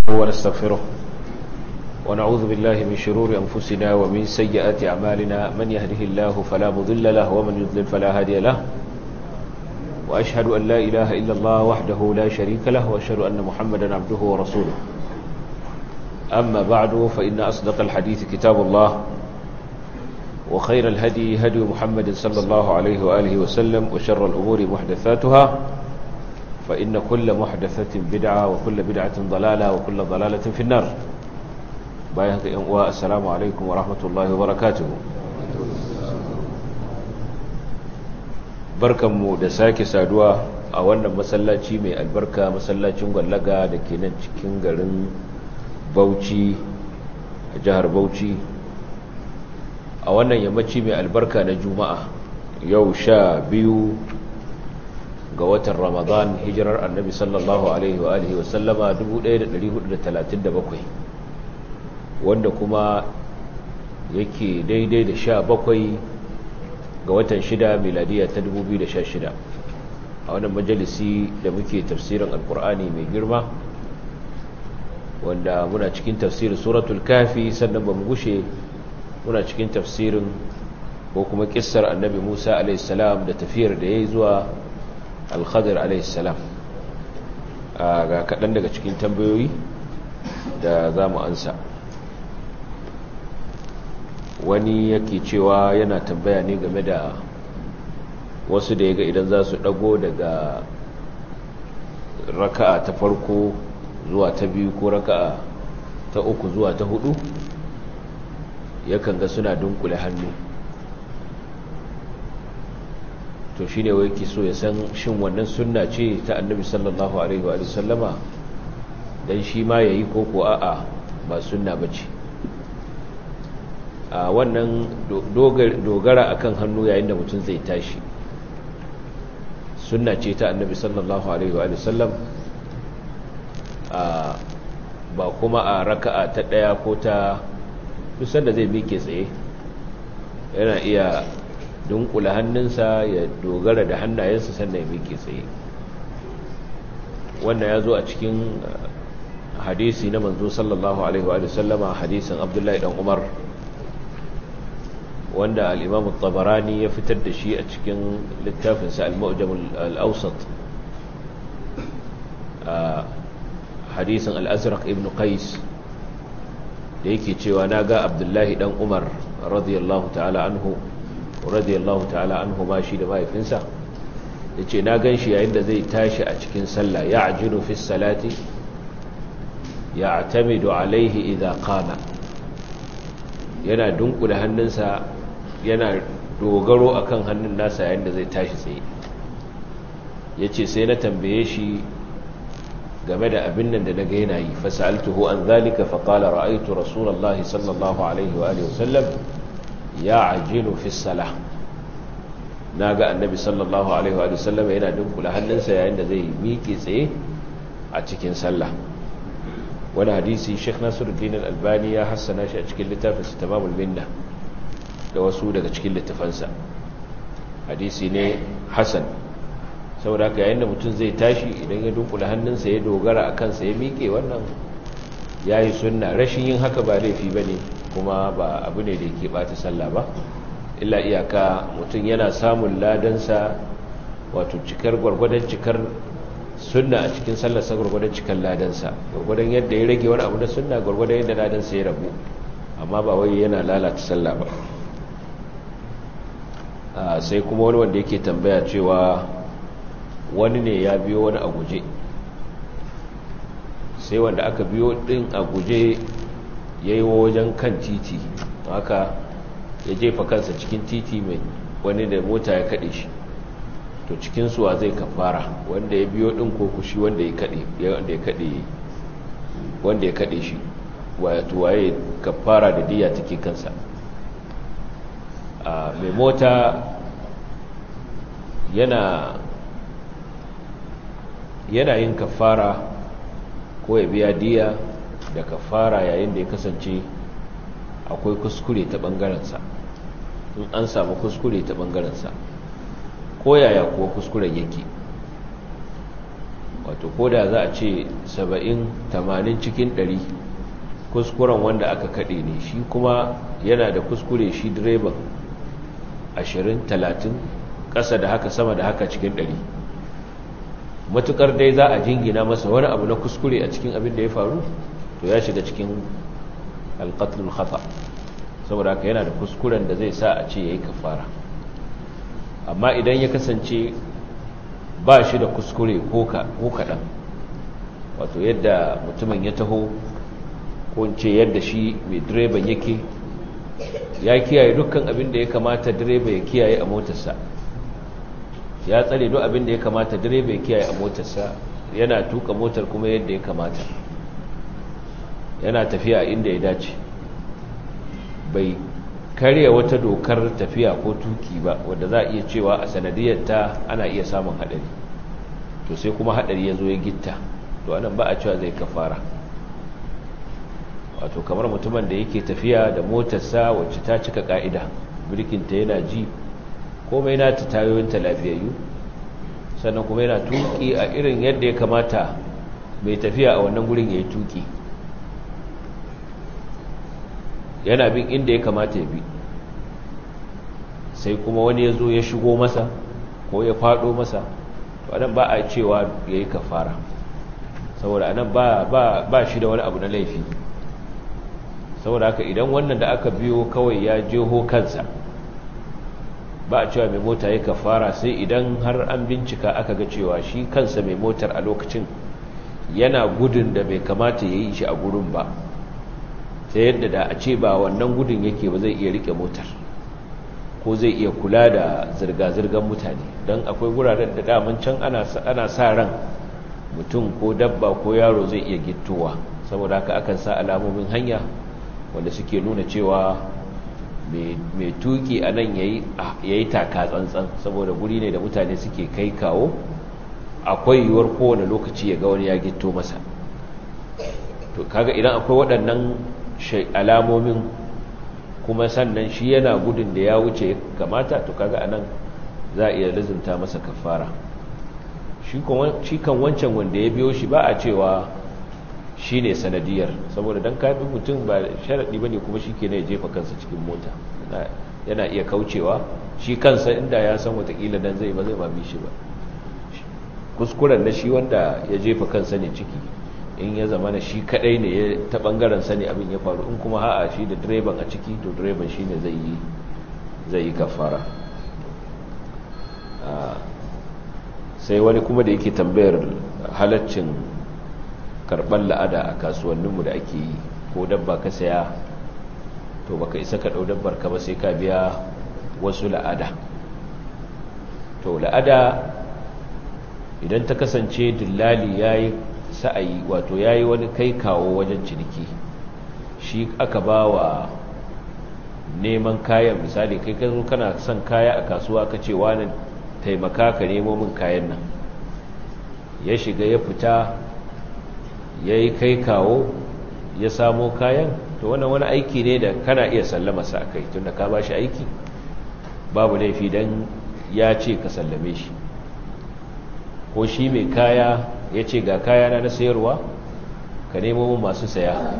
ونستغفره ونعوذ بالله من شرور أنفسنا ومن سيئات أعمالنا من يهده الله فلا مضل له ومن يضلل فلا هادي له وأشهد أن لا إله إلا الله وحده لا شريك له وأشهد أن محمدا عبده ورسوله أما بعد فإن أصدق الحديث كتاب الله وخير الهدي هدي محمد صلى الله عليه وآله وسلم وشر الأمور محدثاتها فإن كل محدثة بدعة وكل بدعة ضلالة وكل ضلالة في النار بايهك إنواء السلام عليكم ورحمة الله وبركاته barkanmu da sake saduwa a wannan masallaci mai albarka masallacin gwallaga da ke nan cikin garin bauchi a jihar bauchi a wannan yammaci mai albarka na juma'a yau sha biyu ga watan ramadan hijirar annabi sallallahu alaihi wa alihi wasallama 1437 wanda kuma yake daidai da sha bakwai ga watan shida miladiya ta 2016 a wannan majalisi da muke tafsirin alkur'ani mai girma wanda muna cikin tafsirin suratul kafi sannan ba mu gushe muna cikin tafsirin ko kuma kissar annabi musa alaihissalam da tafiyar da ya yi zuwa alkhadir alaihissalam ga kaɗan daga cikin tambayoyi da za mu ansa wani yake cewa yana tambaya ne game da wasu da ya ga idan za su ɗago daga raka'a ta farko zuwa ta biyu ko raka'a ta uku zuwa ta hudu yakan ga suna dunkule hannu to shi ne wai so ya san shin wannan sunna ce ta annabi sallallahu alaihi wa sallama don shi ma ya yi koko a'a ba sunna ba ce a wannan dogara akan hannu yayin da mutum zai tashi sunna ce ta annabi sallallahu alaihi wa sallam ba kuma a raka'a ta ɗaya ko ta kusan da zai miƙe tsaye yana iya dunkula hannunsa ya dogara da hannayensa sannan ya miƙe tsaye wannan ya zo a cikin hadisi na manzo sallallahu alaihi wa sallama hadisin abdullahi dan umar wanda al'imam tabarani ya fitar da shi a cikin littafinsa al-ma'ujam al-ausat a hadisin al-azraq ibn qais da yake cewa na ga abdullahi dan umar radiyallahu ta'ala anhu radiyallahu ta'ala anhu ma shi da mahaifinsa ya ce na gan shi yayin da zai tashi a cikin sallah ya ajinu fi salati ya atamidu alaihi idha qama yana dunkula hannunsa yana dogaro akan hannun nasa yayin da zai tashi tsaye ya ce sai na tambaye shi game da abin nan da na ga yana yi fasaltuhu an zalika faƙala ra'aitu rasulallah sallallahu alaihi wa sallam ya ajilu fi salah na ga annabi sallallahu alaihi wa sallam yana dunkula hannunsa yayin da zai miƙe tsaye a cikin sallah wani hadisi sheikh nasiruddin al-albani ya hassana shi a cikin littafinsa tamamul minna da wasu daga cikin littafansa hadisi ne hasan saboda haka yayin da mutum zai tashi idan ya dunkula hannunsa ya dogara a kansa ya miƙe wannan ya yi sunna rashin yin haka ba laifi ba ne kuma ba abu ne da yake ɓata sallah ba illa iyaka mutum yana samun ladansa wato cikar gwargwadon cikar sunna a cikin sallarsa gwargwadon cikar ladansa gwargwadon yadda ya rage wani abu na sunna gwargwadon yadda ladansa ya rabu amma ba wai yana lalata sallah ba sai kuma wani wanda yake tambaya cewa wani ne ya biyo wani a guje sai wanda aka biyo din a guje ya yi wajen kan titi haka ya jefa kansa cikin titi mai wani da mota ya kaɗe shi to cikin suwa zai kafara wanda ya biyo din ko kushi wanda ya kaɗe wanda ya kaɗe shi wato waye kafara da diya take kansa a mai mota yana yana yin kafara ko ya biya diya da kafara yayin da ya kasance akwai kuskure ta bangarensa in an samu kuskure ta bangarensa ko yaya kuwa kuskuren yake wato ko da za a ce 70 80 cikin 100 kuskuren wanda aka kaɗe ne shi kuma yana da kuskure shi direban 20 30 ƙasa da haka sama da haka cikin 100 matukar dai za a jingina masa wani abu na kuskure a cikin abin da ya faru to ya shiga cikin alƙatlul khata saboda haka yana da kuskuren da zai sa a ce ya yi kafara amma idan ya kasance ba shi da kuskure ko kaɗan wato yadda mutumin ya taho ko ce yadda shi mai direban yake ya kiyaye dukkan abin da ya kamata direba ya kiyaye a motarsa ya tsare duk abin da ya kamata direba ya kiyaye a motarsa yana tuka motar kuma yadda ya kamata yana tafiya inda ya dace bai karya wata dokar tafiya ko tuki ba wadda za a iya cewa a sanadiyar ta ana iya samun hadari to sai kuma hadari ya zo ya gitta to anan ba a cewa zai kafara wato kamar mutumin da yake tafiya da motarsa wacce ta cika ka'ida birkinta yana ji komai na ta tayoyinta lafiyayyu sannan kuma yana tuki a irin yadda ya kamata mai tafiya a wannan gurin ya yi tuki yana bin inda ya kamata ya bi sai kuma wani ya zo ya shigo masa ko ya fado masa to anan ba a cewa ya yi kafara saboda anan ba shi da wani abu na laifi saboda haka idan wannan da aka biyo kawai ya jeho kansa ba a cewa mai mota ya kafara sai idan har an bincika aka ga cewa shi kansa mai motar a lokacin yana gudun da bai kamata ya yi shi a gurin ba ta yadda da a ce ba wannan gudun yake ba zai iya rike motar ko zai iya kula da zirga-zirgar mutane don akwai wuraren da daman can ana sa ran mutum ko dabba ko yaro zai iya gittowa saboda haka akan sa alamomin hanya wanda suke nuna cewa mai tuki a nan ya yi taka tsantsan saboda guri ne da mutane suke kai kawo akwai yiwuwar kowane lokaci ya ga wani ya gitto masa to kaga idan akwai waɗannan alamomin kuma sannan shi yana gudun da ya wuce kamata to kaga anan za a iya lizinta masa kafara shi kan wancan wanda ya biyo shi ba a cewa shi ne sanadiyar saboda don kafin mutum ba sharaɗi ba ne kuma shi ke ya jefa kansa cikin mota yana iya kaucewa shi kansa inda ya san watakila dan zai ba zai ba bi shi ba kuskuren na shi wanda ya jefa kansa ne ciki in ya zama na shi kadai ne ta bangaren sani abin ya faru in kuma ha'a shi da direban a ciki to direban shi ne zai yi zai yi kafara sai wani kuma da yake tambayar halaccin karɓar la'ada a kasuwanninmu da ake yi ko dabba ka saya to baka isa ka ɗau dabbar ka ba sai ka biya wasu la'ada to la'ada idan ta kasance dillali ya yi sa'ayi wato ya yi wani kai kawo wajen ciniki shi aka ba wa neman kayan misali kai ka zo kana son kaya a kasuwa ka ce wani taimaka ka nemo min kayan nan ya shiga ya fita ya yi kai kawo ya samo kayan to wannan wani aiki ne da kana iya sallama sa kai tun da ka ba shi aiki babu laifi don ya ce ka sallame shi ko shi mai kaya ya ce ga kaya na na sayarwa ka nemo min masu saya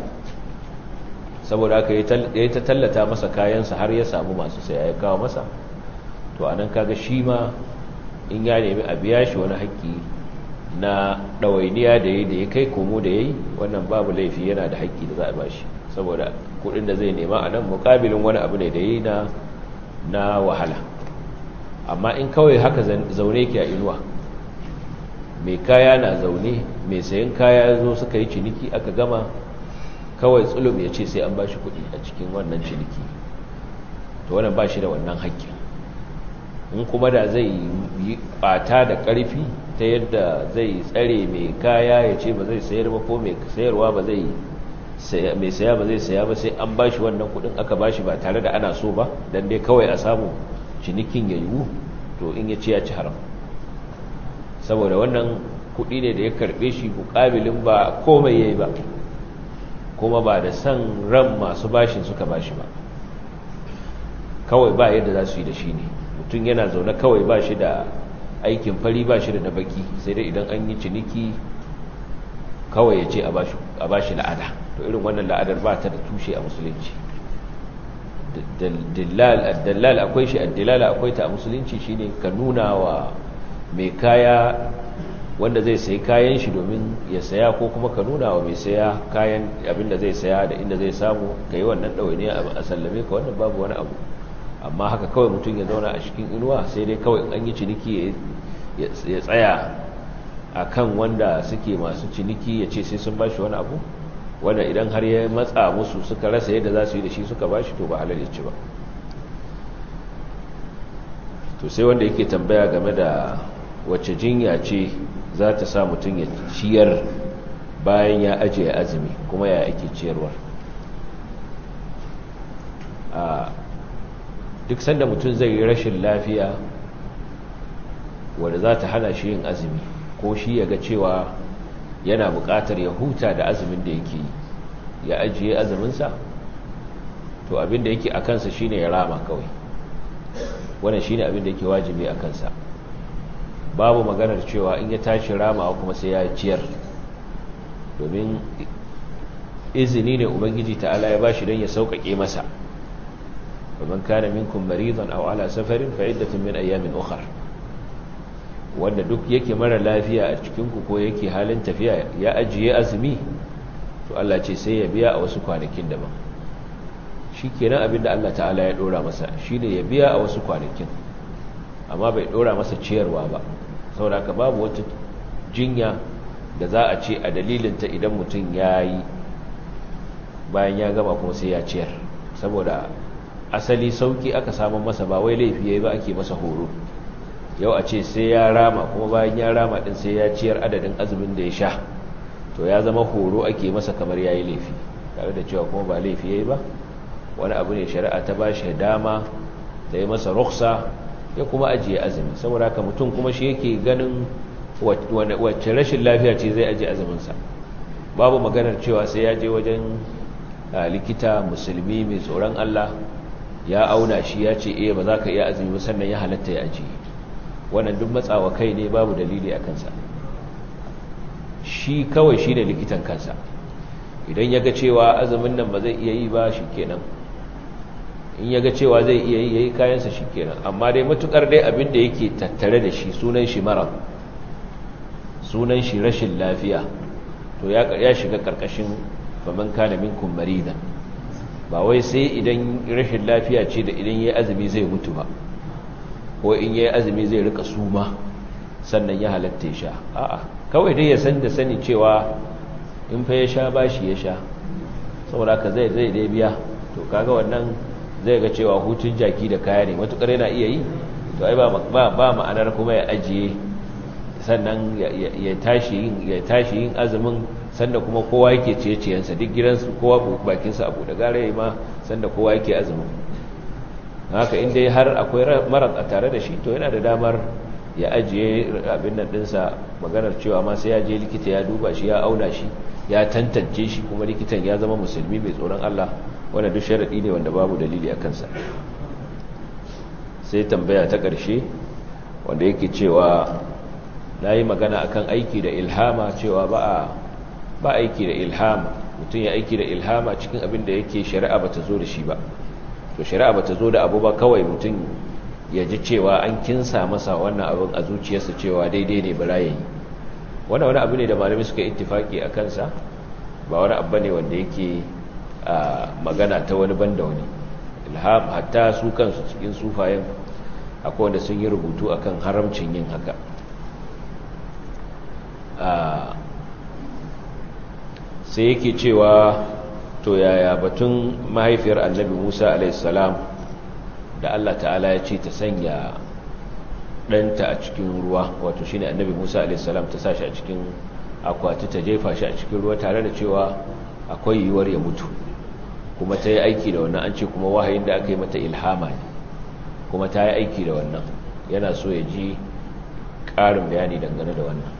saboda aka yi ta tallata masa kayansa har ya samu masu saya ya kawo masa to anan kaga shi ma in ya nemi a biya shi wani haƙƙi na ɗawainiya da ya da ya kai komo da ya yi wannan babu laifi yana da haƙƙi da za a bashi saboda kuɗin da zai nema a nan mukabilin wani abu ne da ya yi na wahala amma in kawai haka zaune ke a inuwa mai kaya na zaune mai sayan kaya zo suka yi ciniki aka gama kawai tsulum ya ce sai an bashi kuɗi a cikin wannan ciniki to wannan ba shi da wannan haƙƙin in kuma da zai yi ɓata da ƙarfi ta yadda zai tsare mai kaya ya ce ba zai sayar ba ko mai sayarwa ba zai mai saya ba zai saya ba sai an bashi wannan kudin aka bashi ba tare da ana so ba dan dai kawai a samu cinikin ya yiwu to in ya ce ya ci haram saboda wannan kudi ne da ya karbe shi mukabilin ba komai yayi ba kuma ba da san ran masu bashin suka bashi ba kawai ba yadda za su yi da shi ne mutum yana zaune kawai ba shi da aikin fari ba shi da na baki sai dai idan an yi ciniki kawai ya ce a ba shi la'ada to irin wannan la'adar ba ta da tushe a musulunci dallal akwai shi addilala akwai ta a musulunci shine ka nuna wa mai kaya wanda zai sayi kayan shi domin ya saya ko kuma ka nuna wa mai saya kayan abinda zai saya da inda zai samu ka yi wannan ɗawainiya a sallame ka wannan babu wani abu amma haka kawai mutum ya zauna a cikin inuwa sai dai kawai an yi ciniki ya tsaya a kan wanda suke masu ciniki ya ce sai sun ba shi wani abu wanda idan har ya matsa musu suka rasa yadda za su yi da shi suka ba shi to ba halar ya ci ba to sai wanda yake tambaya game da wacce jinya ce za ta sa mutum ya ciyar bayan ya ajiye azumi kuma ya ake ciyarwar a duk sanda mutum zai yi rashin lafiya wadda za ta hana shi yin azumi ko shi ya ga cewa yana buƙatar ya huta da azumin da yake yi ya ajiye azuminsa to abin da yake a kansa shine ya rama kawai wannan shine abin da yake wajibi a kansa babu maganar cewa in ya tashi ramawa kuma sai ya ciyar domin izini ne ubangiji ta'ala ya bashi don ya sauƙaƙe masa ومن كان منكم مريضا أو على سفر فعدة من أيام أخر wanda duk yake mara lafiya a cikinku ko yake halin tafiya ya ajiye azumi to Allah ce sai ya biya a wasu kwanakin daban shi kenan abinda Allah ta'ala ya dora masa shine ya biya a wasu kwanakin amma bai dora masa ciyarwa ba saboda haka babu wata jinya da za a ce a dalilinta idan mutum ya yi bayan ya gama kuma sai ya ciyar saboda asali sauki aka samun masa ba wai laifi yayi ba ake masa horo yau a ce sai ya rama kuma bayan ya rama din sai ya ciyar adadin azumin da ya sha to ya zama horo ake masa kamar yayi laifi tare da cewa kuma ba laifi yayi ba wani abu ne shari'a ta bashi dama da ya masa ruksa ya kuma ajiye azumi saboda haka mutum kuma shi yake ganin wacce rashin lafiya ce zai ajiye azumin sa babu maganar cewa sai ya je wajen likita musulmi mai tsoron Allah ya auna shi ya ce iya ba za ka iya azumi ba sannan ya halatta ya ajiye wannan duk matsawa kai ne babu dalili a kansa shi kawai shi ne likitan kansa idan ya ga cewa azumin nan ba zai iya yi ba shi kenan in ya ga cewa zai iya yi ya yi kayansa shi kenan amma dai matukar dai abin da yake tattare da shi sunan shi mara sunan shi rashin lafiya to ya shiga karkashin faman kana minkum maridan ba wai sai idan rashin lafiya ce da idan yayi azumi zai mutu ba ko in yayi azumi zai rika suma sannan ya halatta ya sha a'a kawai dai ya san da sani cewa in fa ya sha bashi ya sha saboda ka zai zai dai biya to kaga wannan zai ga cewa hutun jaki da kaya ne matukar yana iya yi to ai ba ba ma'anar kuma ya ajiye sannan ya tashi yin ya tashi yin azumin sanda kuma kowa yake ciye-ciyensa duk gidansu kowa bakinsa abu da gara yi ma sanda kowa yake azumin haka inda har akwai marar a tare da shi to yana da damar ya ajiye abin nan dinsa maganar cewa ma sai ya je likita ya duba shi ya auna shi ya tantance shi kuma likitan ya zama musulmi mai tsoron Allah wanda duk sharadi ne wanda babu dalili a kansa sai tambaya ta ƙarshe wanda yake cewa na yi magana akan aiki da ilhama cewa ba a ba aiki da ilhama mutum ya aiki da ilhama cikin abin da yake shari'a ba ta zo da shi ba to shari'a ba ta zo da abu ba kawai mutum ya ji cewa an kinsa masa wannan abin a zuciyarsa cewa daidai ne bara yayi wannan wani abu ne da malami suka ittifaki a kansa ba wani abu ne wanda yake magana ta wani banda wani ilham hatta su kansu cikin sufayen akwai wanda sun yi rubutu akan haramcin yin haka sai yake cewa to yaya batun mahaifiyar annabi musa alaihissalam da allah ta'ala ya ce ta sanya ɗanta a cikin ruwa wato shine annabi musa alaihissalam ta sa shi a cikin akwati ta jefa shi a cikin ruwa tare da cewa akwai yiwuwar ya mutu kuma ta yi aiki da wannan an ce kuma wahayin da aka yi mata ilhama ne kuma ta yi aiki da wannan yana so ya ji ƙarin bayani dangane da wannan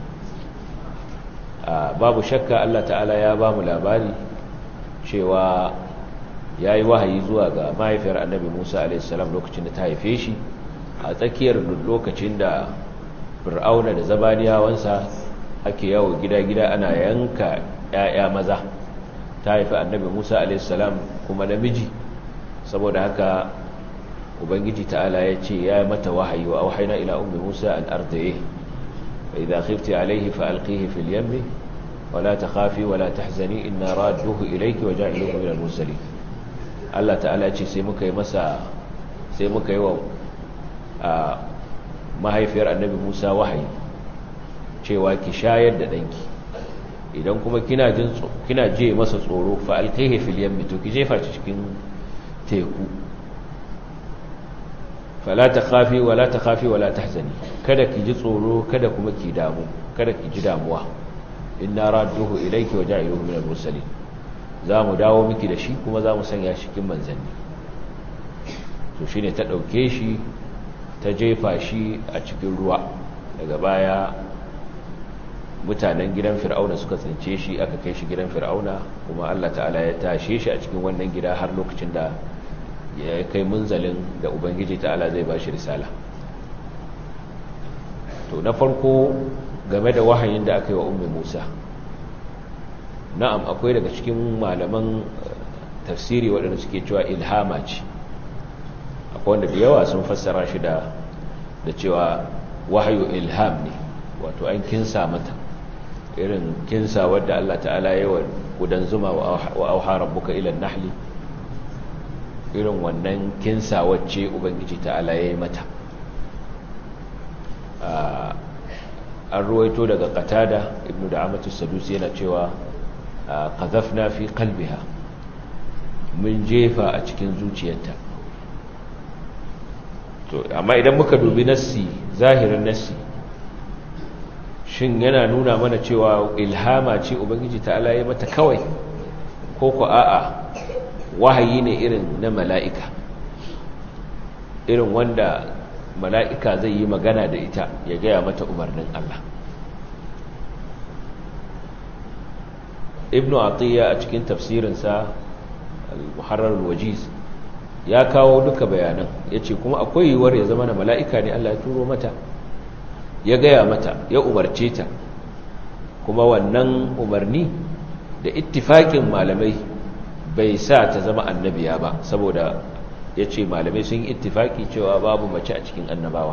babu shakka Allah ta'ala ya ba mu labari cewa ya yi wahayi zuwa ga mahaifiyar annabi musa a.s. lokacin da ta haife shi a tsakiyar lokacin da fir'auna da zabaniyawansa ake yawo gida-gida ana yanka 'ya'ya maza ta haifi annabi musa alaihissalam kuma namiji saboda haka ubangiji ta'ala ya ce ya mata wahayi wa auhaina ila ummi musa an ardaye fa idza khifti alayhi fa alqihi fil yammi wala takhafi wala tahzani inna radduhu ilayki wa ja'iluhu min al-mursalin Allah ta'ala ya ce sai muka yi masa sai muka yi wa mahaifiyar annabi Musa wahayi cewa ki shayar da danki idan kuma kina jin kina je masa tsoro fa alqihi fil yammi to ki jefa shi cikin teku fala takhafi wala takhafi wala tahzani kada ki ji tsoro kada kuma ki damu kada ki ji damuwa inna radduhu ilayki wa ja'iluhu min al-mursalin zamu dawo miki da shi kuma zamu sanya shi cikin manzanni to shine ta dauke shi ta jefa shi a cikin ruwa daga baya mutanen gidan fir'auna suka tsince shi aka kai shi gidan fir'auna kuma Allah ta'ala ya tashe shi a cikin wannan gida har lokacin da ya kai munzalin da ubangiji ta'ala zai ba shi risala to na farko game da wahayin da aka yi wa ummi musa na'am akwai daga cikin malaman tafsiri waɗanda suke cewa ilhama ce akwai wanda da yawa sun fassara shi da da cewa wahayu ilham ne wato an kinsa mata irin kinsa wadda Allah ta'ala yi wa gudan zuma wa auha rabbuka ila nahli irin wannan kinsa wacce ubangiji ta'ala ya yi mata an ruwaito daga qatada ibnu da'amatu sadusi yana cewa qadhafna fi qalbiha mun jefa a cikin zuciyarta to amma idan muka dubi nassi zahirin nassi shin yana nuna mana cewa ilhama ce ubangiji ta'ala ya mata kawai ko ko a'a wahayi ne irin na mala'ika irin wanda mala'ika zai yi magana da ita ya gaya mata umarnin Allah ibnu atiyya a cikin tafsirinsa al-muharrar wajiz ya kawo duka bayanan ya ce kuma akwai yiwuwar ya zama na mala'ika ne Allah ya turo mata ya gaya mata ya umarce ta kuma wannan umarni da ittifaƙin malamai bai sa ta zama annabiya ba saboda ya ce malamai sun yi ittifaƙi cewa babu mace a cikin annabawa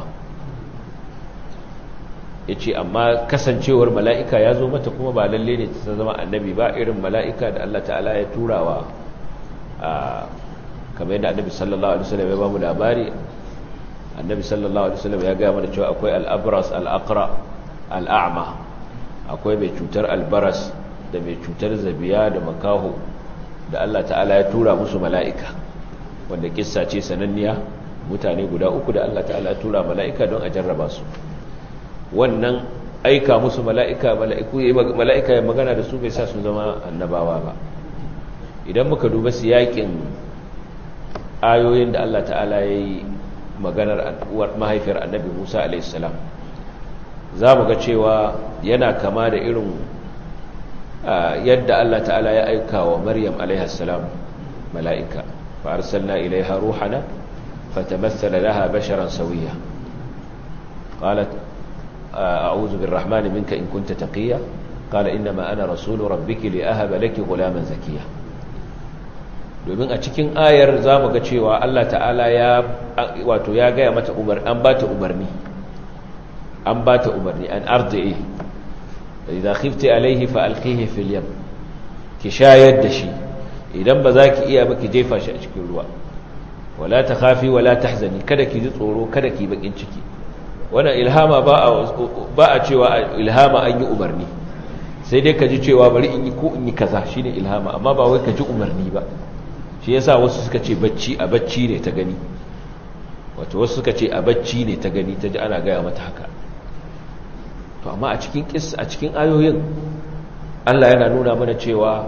ya ce amma kasancewar mala'ika ya zo mata kuma ba lalle ne ta zama annabi ba irin mala'ika da Allah ta'ala ya turawa a kamar yadda annabi sallallahu alaihi wasallam ya ba mu labari annabi sallallahu alaihi wasallam ya ga mana cewa akwai al-abras al-aqra al-a'ma akwai mai cutar albaras da mai cutar zabiya da makaho da Allah ta'ala ya tura musu mala'ika wanda kissa ce sananniya mutane guda uku da Allah ta'ala ya tura mala'ika don a jarraba su wannan aika musu mala'ika mala'ika ya magana da su bai sa su zama annabawa ba idan muka duba siyakin ayoyin da Allah ta'ala ya yi maganar mahaifiyar annabi Musa alaihissalam za mu ga cewa yana kama da irin yadda Allah ta'ala ya aika wa Maryam alaihissalam mala'ika fa arsalna ilaiha ruhana fatamassala laha basharan sawiya qalat a'udhu birrahmani minka in kunta taqiya qala inma ana rasulu rabbiki li ahaba laki ghulaman zakiya domin a cikin ayar za mu ga cewa Allah ta'ala ya wato ya gaya mata umar an ba ta umarni an ba ta umarni an arda'i idan khifti alaihi fa alqihi fil yam ki shayar da shi idan ba za ki iya ba ki jefa shi a cikin ruwa wala takhafi wala tahzani kada ki ji tsoro kada ki bakin ciki wannan ilhama ba a ba a cewa ilhama an yi umarni sai dai ka ji cewa bari in yi ko in yi kaza shine ilhama amma ba wai ka ji umarni ba shi yasa wasu suka ce bacci a bacci ne ta gani wato wasu suka ce a bacci ne ta gani ta ji ana gaya mata haka to amma a cikin kis a cikin ayoyin Allah yana nuna mana cewa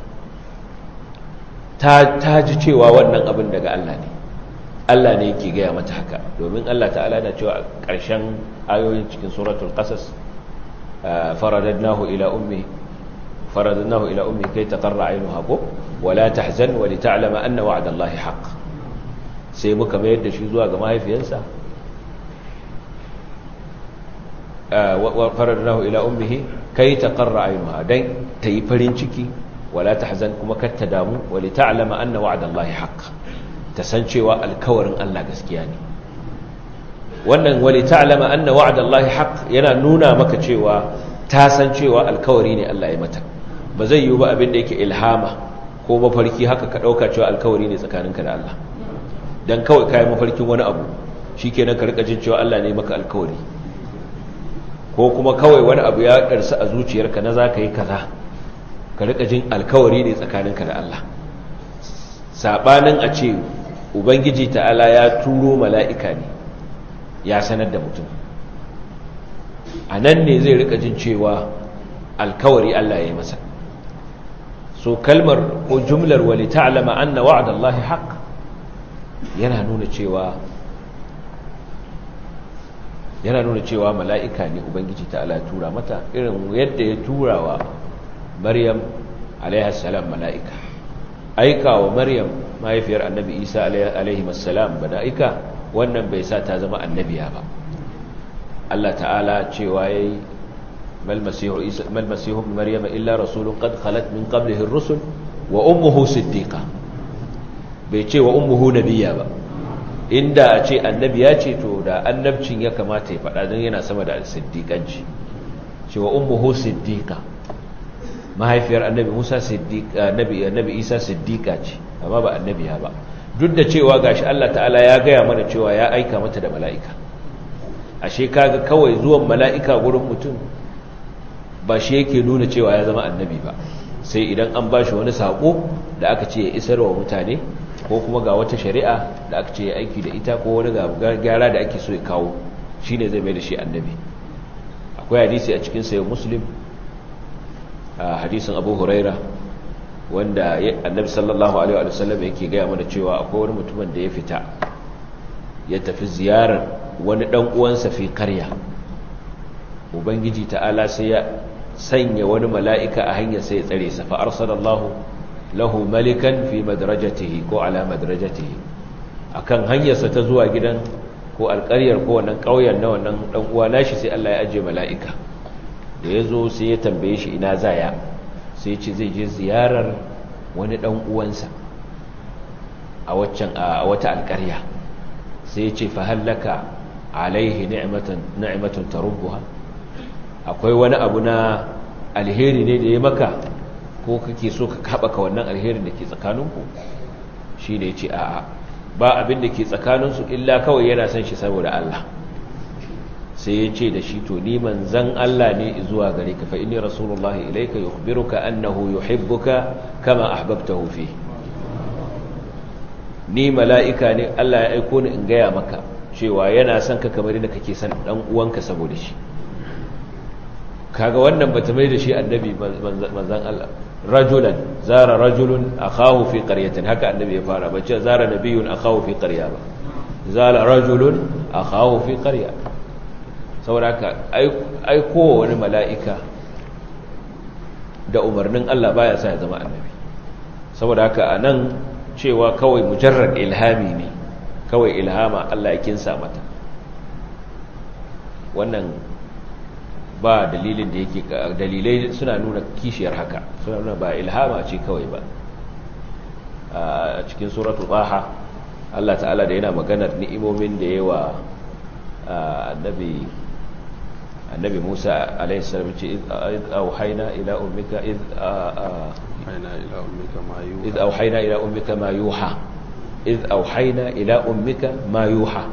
ta ta ji cewa wannan abin daga Allah ne Allah ne yake gaya mata haka domin Allah ta'ala yana cewa a ƙarshen ayoyin cikin suratul qasas faradadnahu ila ummi faradadnahu ila ummi kai taqarra aynuha ko wala tahzan wa lita'lama anna wa'da Allahi haqq sai muka mayar da shi zuwa ga mahaifiyarsa fararnahu ila ummihi kai taqarra aynuha dan tayi farin ciki wala tahzan kuma kar ta damu wali ta'lama anna wa'dallahi haqq ta san cewa alkawarin Allah gaskiya ne wannan wali ta'lama anna wa'dallahi haqq yana nuna maka cewa ta san cewa alkawari ne Allah ya mata ba zai yi ba abin da yake ilhama ko mafarki haka ka dauka cewa alkawari ne tsakaninka da Allah dan kawai kai mafarkin wani abu shikenan ka rika jin cewa Allah ne maka alkawari ko kuma kawai wani abu ya karsa a zuciyarka na zaka yi kaza ka rika jin alkawari ne tsakaninka da Allah sabanin a ce ubangiji ta'ala ya turo mala'ika ne ya sanar da mutum a nan ne zai rika jin cewa alkawari Allah ya yi masa so kalmar ko jumlar wali ta'lama anna wa'dallahi haqq yana nuna cewa yana nuna cewa mala'ika ne ubangiji ta'ala ya tura mata irin yadda ya tura wa maryam alaihassalam mala'ika aika wa maryam mahaifiyar annabi isa alaihimassalam mala'ika wannan bai sa ta zama annabiya ba Allah ta'ala cewa ya yi malmasihu maryam illa rasulun qad khalat min qablihi rusul wa ummuhu siddiqa bai ce wa ummuhu nabiya ba inda a ce annabiya ce to da annabcin ya kamata ya faɗa don yana sama da siddiƙanci cewa ummuhu siddiqa mahaifiyar annabi Musa siddiqa annabi annabi Isa siddiqa ce amma ba annabiya ba duk da cewa gashi Allah ta'ala ya gaya mana cewa ya aika mata da mala'ika ashe kaga kawai zuwan mala'ika gurin mutum ba shi yake nuna cewa ya zama annabi ba sai idan an bashi wani sako da aka ce ya isarwa mutane ko kuma ga wata shari'a da aka ce ya aiki da ita ko wani gyara da ake so ya kawo shi ne zai mai da shi annabi akwai hadisi a cikin sayo muslim a hadisin abu huraira wanda annabi sallallahu alaihi wa sallam yake gaya mana cewa akwai wani mutumin da ya fita ya tafi ziyarar wani dan uwansa fi karya ubangiji ta'ala sai ya sanya wani mala'ika a hanyar sai ya tsare sa fa arsalallahu lahu malikan fi madrajatihi ko ala madrajatihi akan hanyarsa ta zuwa gidan ko alƙaryar ko wannan ƙauyen na wannan dan uwa nashi sai Allah ya aje mala'ika da yazo sai ya tambaye shi ina zaya sai ya ce zai je ziyarar wani dan uwansa a waccan a wata alƙarya sai ya ce fa hallaka alaihi ni'matan ni'matun tarubbuha akwai wani abu na alheri ne da ya maka ko kake so ka haɓaka wannan alherin da ke tsakaninku shi ne ce a'a ba abin da ke tsakaninsu illa kawai yana son shi saboda Allah sai ya ce da shi to ni manzan Allah ne zuwa gare ka fa inni rasulullahi ilayka yukhbiruka annahu yuhibbuka kama ahbabtahu fi ni mala'ika ne Allah ya aiko ni in gaya maka cewa yana son ka kamar yadda kake son dan uwanka saboda shi kaga wannan bata mai da shi annabi manzan Allah rajulan zara rajulun akhahu fi qaryatin haka annabi ya fara bace zara nabiyun akhahu fi qarya ba zala rajulun akhahu fi qarya saboda haka ai kowa wani mala'ika da umarnin Allah baya sa ya zama annabi saboda haka anan cewa kawai mujarrad ilhami ne kawai ilhama Allah ya kinsa mata wannan ba dalilin da yake dalilai suna nuna kishiyar haka suna nuna ba ilhama ce kawai ba a cikin suratul baha Allah ta'ala da yana maganar ni'imomin da yawa annabi annabi Musa alaihi salam ce id auhayna ila ummika id auhayna ila ummika ma yuha id auhayna ila ummika ma yuha id auhayna ila ummika ma yuha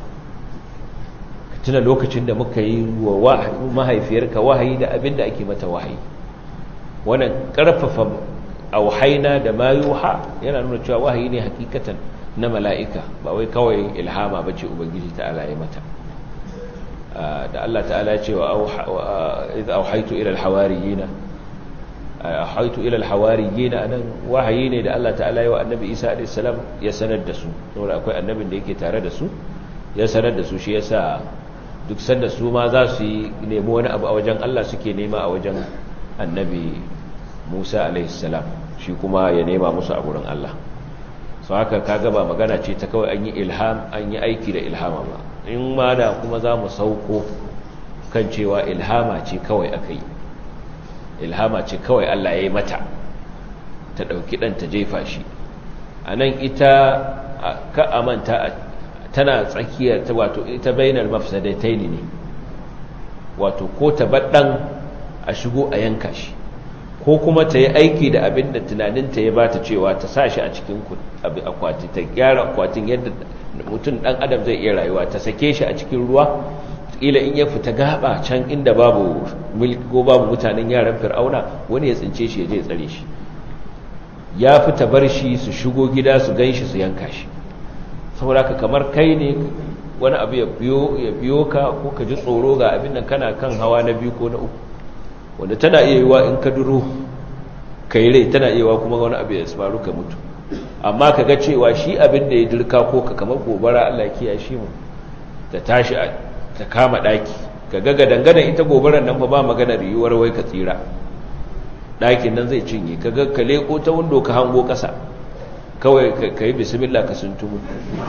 tuna lokacin da muka yi wa mahaifiyarka wahayi da abin da ake mata wahayi wannan karfafa auhaina da mayuha yana nuna cewa wahayi ne hakikatan na mala'ika ba wai kawai ilhama ba ce ubangiji ta'ala ya mata da Allah ta'ala ya ce wa idh auhaitu ila alhawariyina auhaitu ila alhawariyina anan wahayi ne da Allah ta'ala ya wa annabi Isa alayhi salam ya sanar da su saboda akwai annabin da yake tare da su ya sanar da su shi yasa duk sanda su ma za su yi nemi wani abu a wajen Allah suke nema a wajen annabi Musa alaihissalam shi kuma ya nema musu a gurin Allah su haka kaga ba magana ce ta kawai an yi ilham an yi aiki da ilhama ba in ma da kuma za mu sauko kan cewa ilhama ce kawai aka yi ilhama ce kawai Allah ya yi mata ta ɗauki ɗan ta jefa shi a nan ita ka amanta tana tsakiyar ta wato ita bainar mafsadatai ne wato ko ta baɗan a shigo a yanka shi ko kuma ta yi aiki da abin da tunaninta ya bata cewa ta sa shi a cikin akwati ta gyara akwatin yadda mutum ɗan adam zai iya rayuwa ta sake shi a cikin ruwa ila in ya fita gaba can inda babu mulki ko babu mutanen yaran fir'auna wani ya tsince shi ya je tsare shi ya fita bar shi su shigo gida su gan shi su yanka shi saboda ka kamar kai ne wani abu ya biyo ka ko ka ji tsoro ga abin nan kana kan hawa na biyu ko na uku wanda tana iya yiwa in ka duro ka yi rai tana iya yiwa kuma wani abu ya faru ka mutu amma ka ga cewa shi abin da ya dirka ko ka kamar gobara Allah kiya shi mu ta tashi ta kama daki ka ga gadangadan ita gobarar nan fa ba maganar yiwuwar wai ka tsira dakin nan zai cinye ka ga ka leko ta windo ka hango kasa kawai ka yi bismillah ka suntumu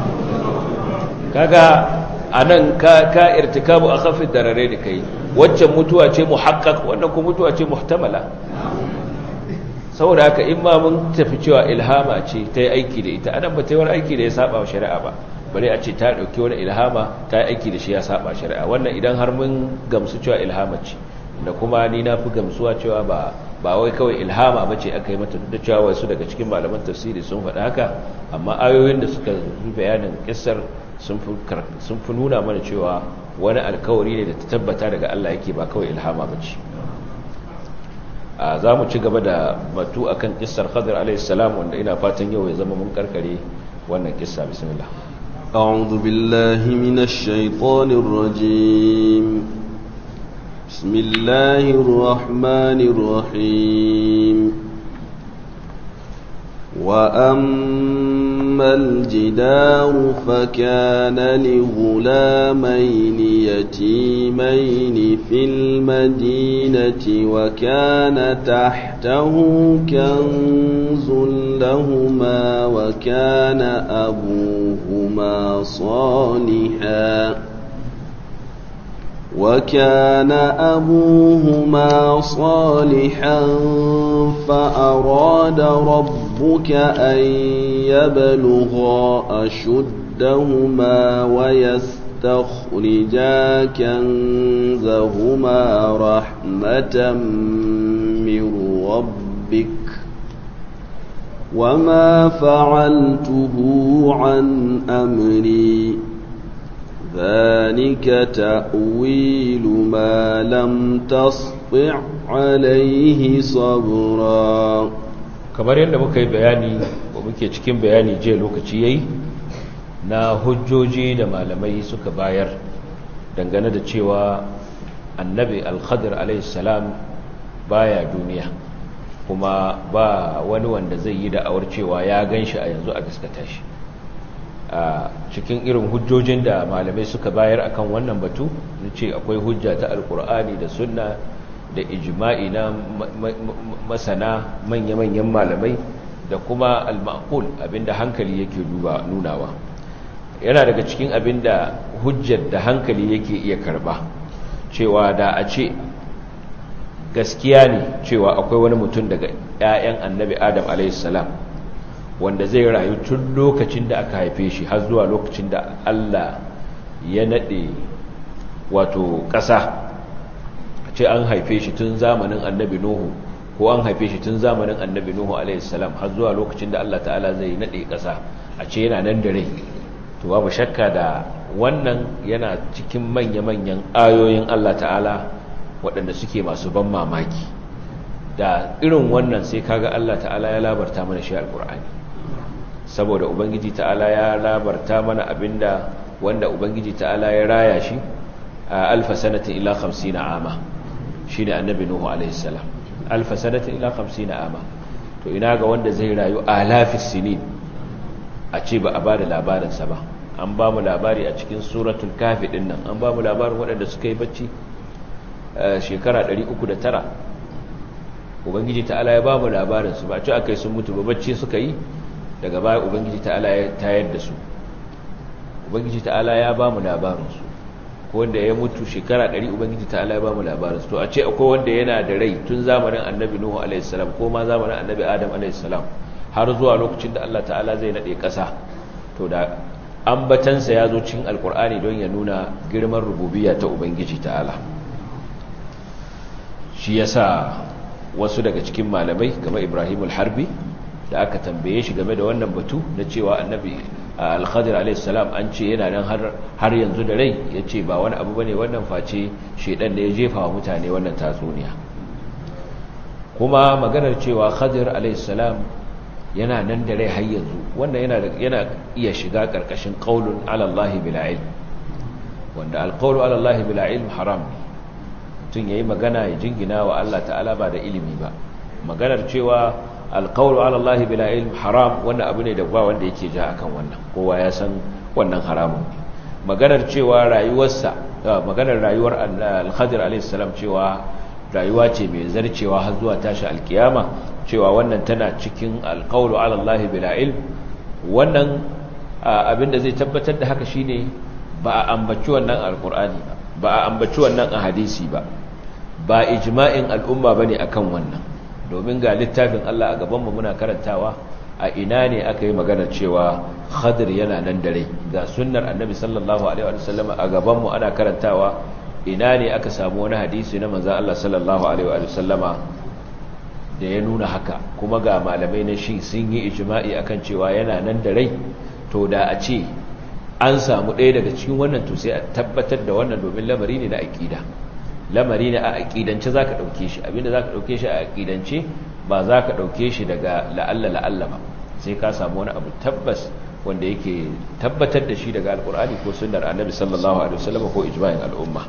kaga anan ka ka irtikabu akhafid darare da kai waccan mutuwa ce muhaqqaq wannan kuma mutuwa ce muhtamala saboda haka in ma mun tafi cewa ilhama ce ta yi aiki da ita anan ba ta yi wani aiki da ya saba wa shari'a ba bare a ce ta dauki wani ilhama ta yi aiki da shi ya saba shari'a wannan idan har mun gamsu cewa ilhama ce da kuma ni na fi gamsuwa cewa ba ba wai kawai ilhama ba ce aka yi mata duk da cewa wasu daga cikin malaman tafsiri sun faɗa haka amma ayoyin da suka yi bayanin kissar sun fi nuna mana cewa wani alkawari ne da ta tabbata daga Allah yake ba kawai ilhama ba ce za mu ci gaba da batu akan kissar khadir alaihissalam wanda ina fatan yau ya zama mun karkare wannan kissa bismillah أعوذ بالله من الشيطان الرجيم بسم الله الرحمن الرحيم وأما الجدار فكان لغلامين يتيمين في المدينة وكان تحته كنز لهما وكان أبوهما صالحاً وكان أبوهما صالحا فأراد ربك أن يبلغا أشدهما ويستخرجا كنزهما رحمة من ربك وما فعلته عن أمري ذلك تأويل ما لم تسطع عليه صبرا kamar yadda muka yi bayani ko muke cikin bayani je lokaci yayi na hujjoji da malamai suka bayar dangane da cewa annabi al-khadir salam baya duniya kuma ba wani wanda zai yi da'awar cewa ya ganshi a yanzu a gaskata shi a cikin irin hujjojin da malamai suka bayar akan wannan batu na ce akwai hujja ta alkur'ani da sunna da ijma'i na masana manya-manyan malamai da kuma al-ma'qul abinda hankali yake duba nunawa yana daga cikin abinda hujjar da hankali yake iya karba cewa da a ce gaskiya ne cewa akwai wani mutum daga 'ya'yan annabi adam a.s. wanda zai rayu tun lokacin da aka haife shi har zuwa lokacin da Allah ya nade wato ƙasa ce an haife shi tun zamanin annabi Nuhu ko an haife shi tun zamanin annabi Nuhu alaihissalam har zuwa lokacin da Allah ta'ala zai nade ƙasa a ce yana nan da rai to babu shakka da wannan yana cikin manya-manyan ayoyin Allah ta'ala waɗanda suke masu ban mamaki da irin wannan sai kaga Allah ta'ala ya labarta mana shi alƙur'ani saboda ubangiji ta'ala ya labarta mana abinda wanda ubangiji ta'ala ya raya shi a alfa sanatin ila 50 ama shine annabi nuhu alaihi salam alfa sanatin ila 50 ama to ina ga wanda zai rayu alafis sinin a ce ba a bada labarin sa ba an ba mu labari a cikin suratul kafi din nan an ba mu labarin waɗanda suka yi bacci shekara 309 ubangiji ta'ala ya ba mu labarin su ba ce akai sun mutu ba bacci suka yi daga baya ubangiji ta'ala ya tayar da su ubangiji ta'ala ya ba mu labarinsu ko ko wanda ya mutu shekara 100 ubangiji ta'ala ya ba mu labarin to a ce akwai wanda yana da rai tun zamanin annabi nuhu alaihi salam ko ma zamanin annabi adam alaihi salam har zuwa lokacin da Allah ta'ala zai nade kasa to da ambatansa ya zo cikin alkur'ani don ya nuna girman rububiyya ta ubangiji ta'ala shi yasa wasu daga cikin malamai kamar Ibrahim al-Harbi da aka tambaye shi game da wannan batu na cewa annabi al-Khadir alayhi salam an ce yana nan har har yanzu da rai yace ba wani abu bane wannan face shedan da ya jefa wa mutane wannan tatsuniya kuma maganar cewa Khadir alayhi salam yana nan da rai har yanzu wannan yana yana iya shiga karkashin qaulun ala Allah bila ilm wanda al-qawlu ala Allah bila ilm haram tun yayi magana ya jingina wa Allah ta'ala ba da ilimi ba maganar cewa al-qawlu ala Allah bila ilm haram wannan abu ne da ba wanda yake ja akan wannan kowa ya san wannan haramun maganar cewa rayuwarsa maganar rayuwar al-Khadir alayhi salam cewa rayuwa ce mai zarcewa har zuwa tashi alkiyama cewa wannan tana cikin alƙawlu alallahi bila ilm wannan abinda zai tabbatar da haka shine ba a ambaci wannan alƙur'ani ba ba a ambaci wannan a hadisi ba ba ijma'in al'umma bane akan wannan domin ga littafin Allah a gaban mu muna karantawa a ina ne aka yi magana cewa khadir yana nan dare ga sunnar annabi sallallahu alaihi wa sallam a gaban mu ana karantawa ina ne aka samu wani hadisi na manzon Allah sallallahu alaihi wa sallama da ya nuna haka kuma ga malamai na shi sun yi ijma'i akan cewa yana nan da rai to da a ce an samu ɗaya daga cikin wannan to sai a tabbatar da wannan domin lamari ne na aƙida lamari ne a aƙidance za ka ɗauke shi abinda za ka ɗauke shi a aƙidance ba za ka ɗauke shi daga la'alla la'alla ba sai ka samu wani abu tabbas wanda yake tabbatar da shi daga alƙur'ani ko sunnar annabi sallallahu alaihi wasallam ko ijma'in al'umma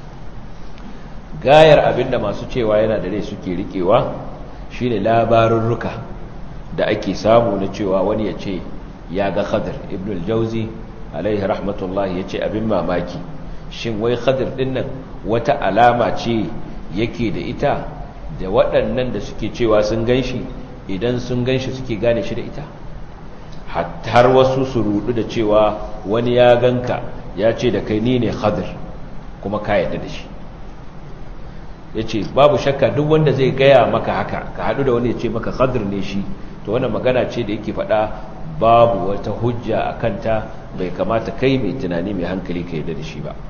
gayar abinda masu cewa yana da rai suke riƙewa shine labarurruka da ake samu na cewa wani ya ce ya ga khadir ibn al-jauzi alaihi rahmatullahi ya ce abin mamaki shin wai khadir din nan wata alama ce yake da ita da waɗannan da suke cewa sun ganshi idan sun ganshi suke gane shi da ita har wasu su rudu da cewa wani ya ganka ya ce da kai ni ne khadir kuma ka yadda da shi ya ce babu shakka duk wanda zai gaya maka haka ka haɗu da wani ya ce maka khadir ne shi to wannan magana ce da yake faɗa babu wata hujja a kanta bai kamata kai mai tunani mai hankali ka yadda da shi ba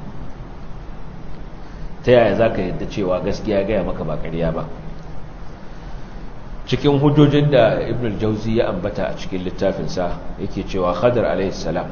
ta yaya za ka yadda cewa gaskiya gaya maka ba ƙarya ba cikin hujjojin da ibn al-jauzi ya ambata a cikin littafinsa yake cewa khadir alaihissalam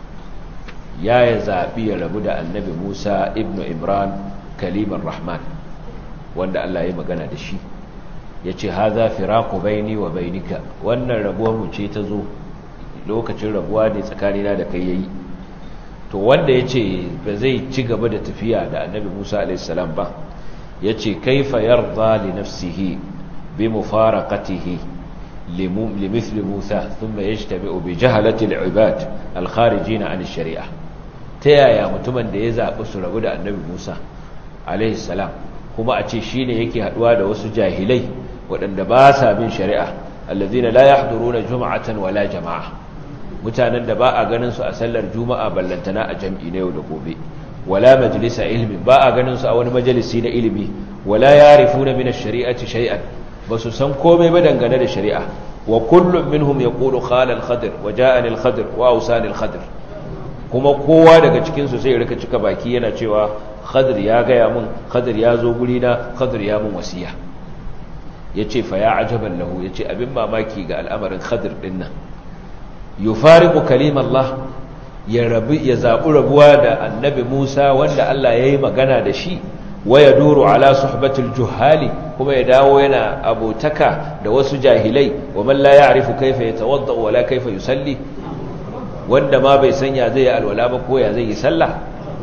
ya ya zaɓi ya rabu da annabi musa ibn imran kalimar rahman wanda allah ya magana da shi ya ce haza firaku baini wa bainika wannan rabuwar mu ce ta zo lokacin rabuwa ne tsakanina da kai yayi to wanda ya ce ba zai ci gaba da tafiya da annabi musa alaihissalam ba ya ce kaifa yarda li nafsihi bi mufaraqatihi limithli musa thumma yajtabi'u bi jahalati al-ibad al-kharijin an ash-shari'a ta yaya mutumin da ya zaɓi su rabu da annabi musa alaihissalam kuma a ce shine yake haduwa da wasu jahilai waɗanda ba sa bin shari'a allazina la yahduruna jum'atan wala jama'a mutanen da ba a ganin su a sallar juma'a ballantana a jam'i na yau da gobe wala majlisa ilmi ba a ganin su a wani majalisi na ilimi wala yarifuna min ash-shari'ati shay'an basu san komai ba dangane da shari'a wa kullum minhum yaqulu qala al-khadir wa ja'ani al-khadir wa awsani al-khadir kuma kowa daga cikin su sai rika cika baki yana cewa khadir ya gaya mun khadir ya zo guri na khadir ya mun wasiya yace fa ya ajaban lahu yace abin mamaki ga al'amarin khadir din nan yufariqu kalimallah ya rabu ya zabu rabuwa da annabi Musa wanda Allah yayi magana da shi wa yaduru ala suhbatil juhali kuma ya dawo yana abotaka da wasu jahilai wa man la ya'rifu kayfa yatawadda wala kayfa yusalli wanda ma bai sanya zai yi alwala ba ko ya zai yi sallah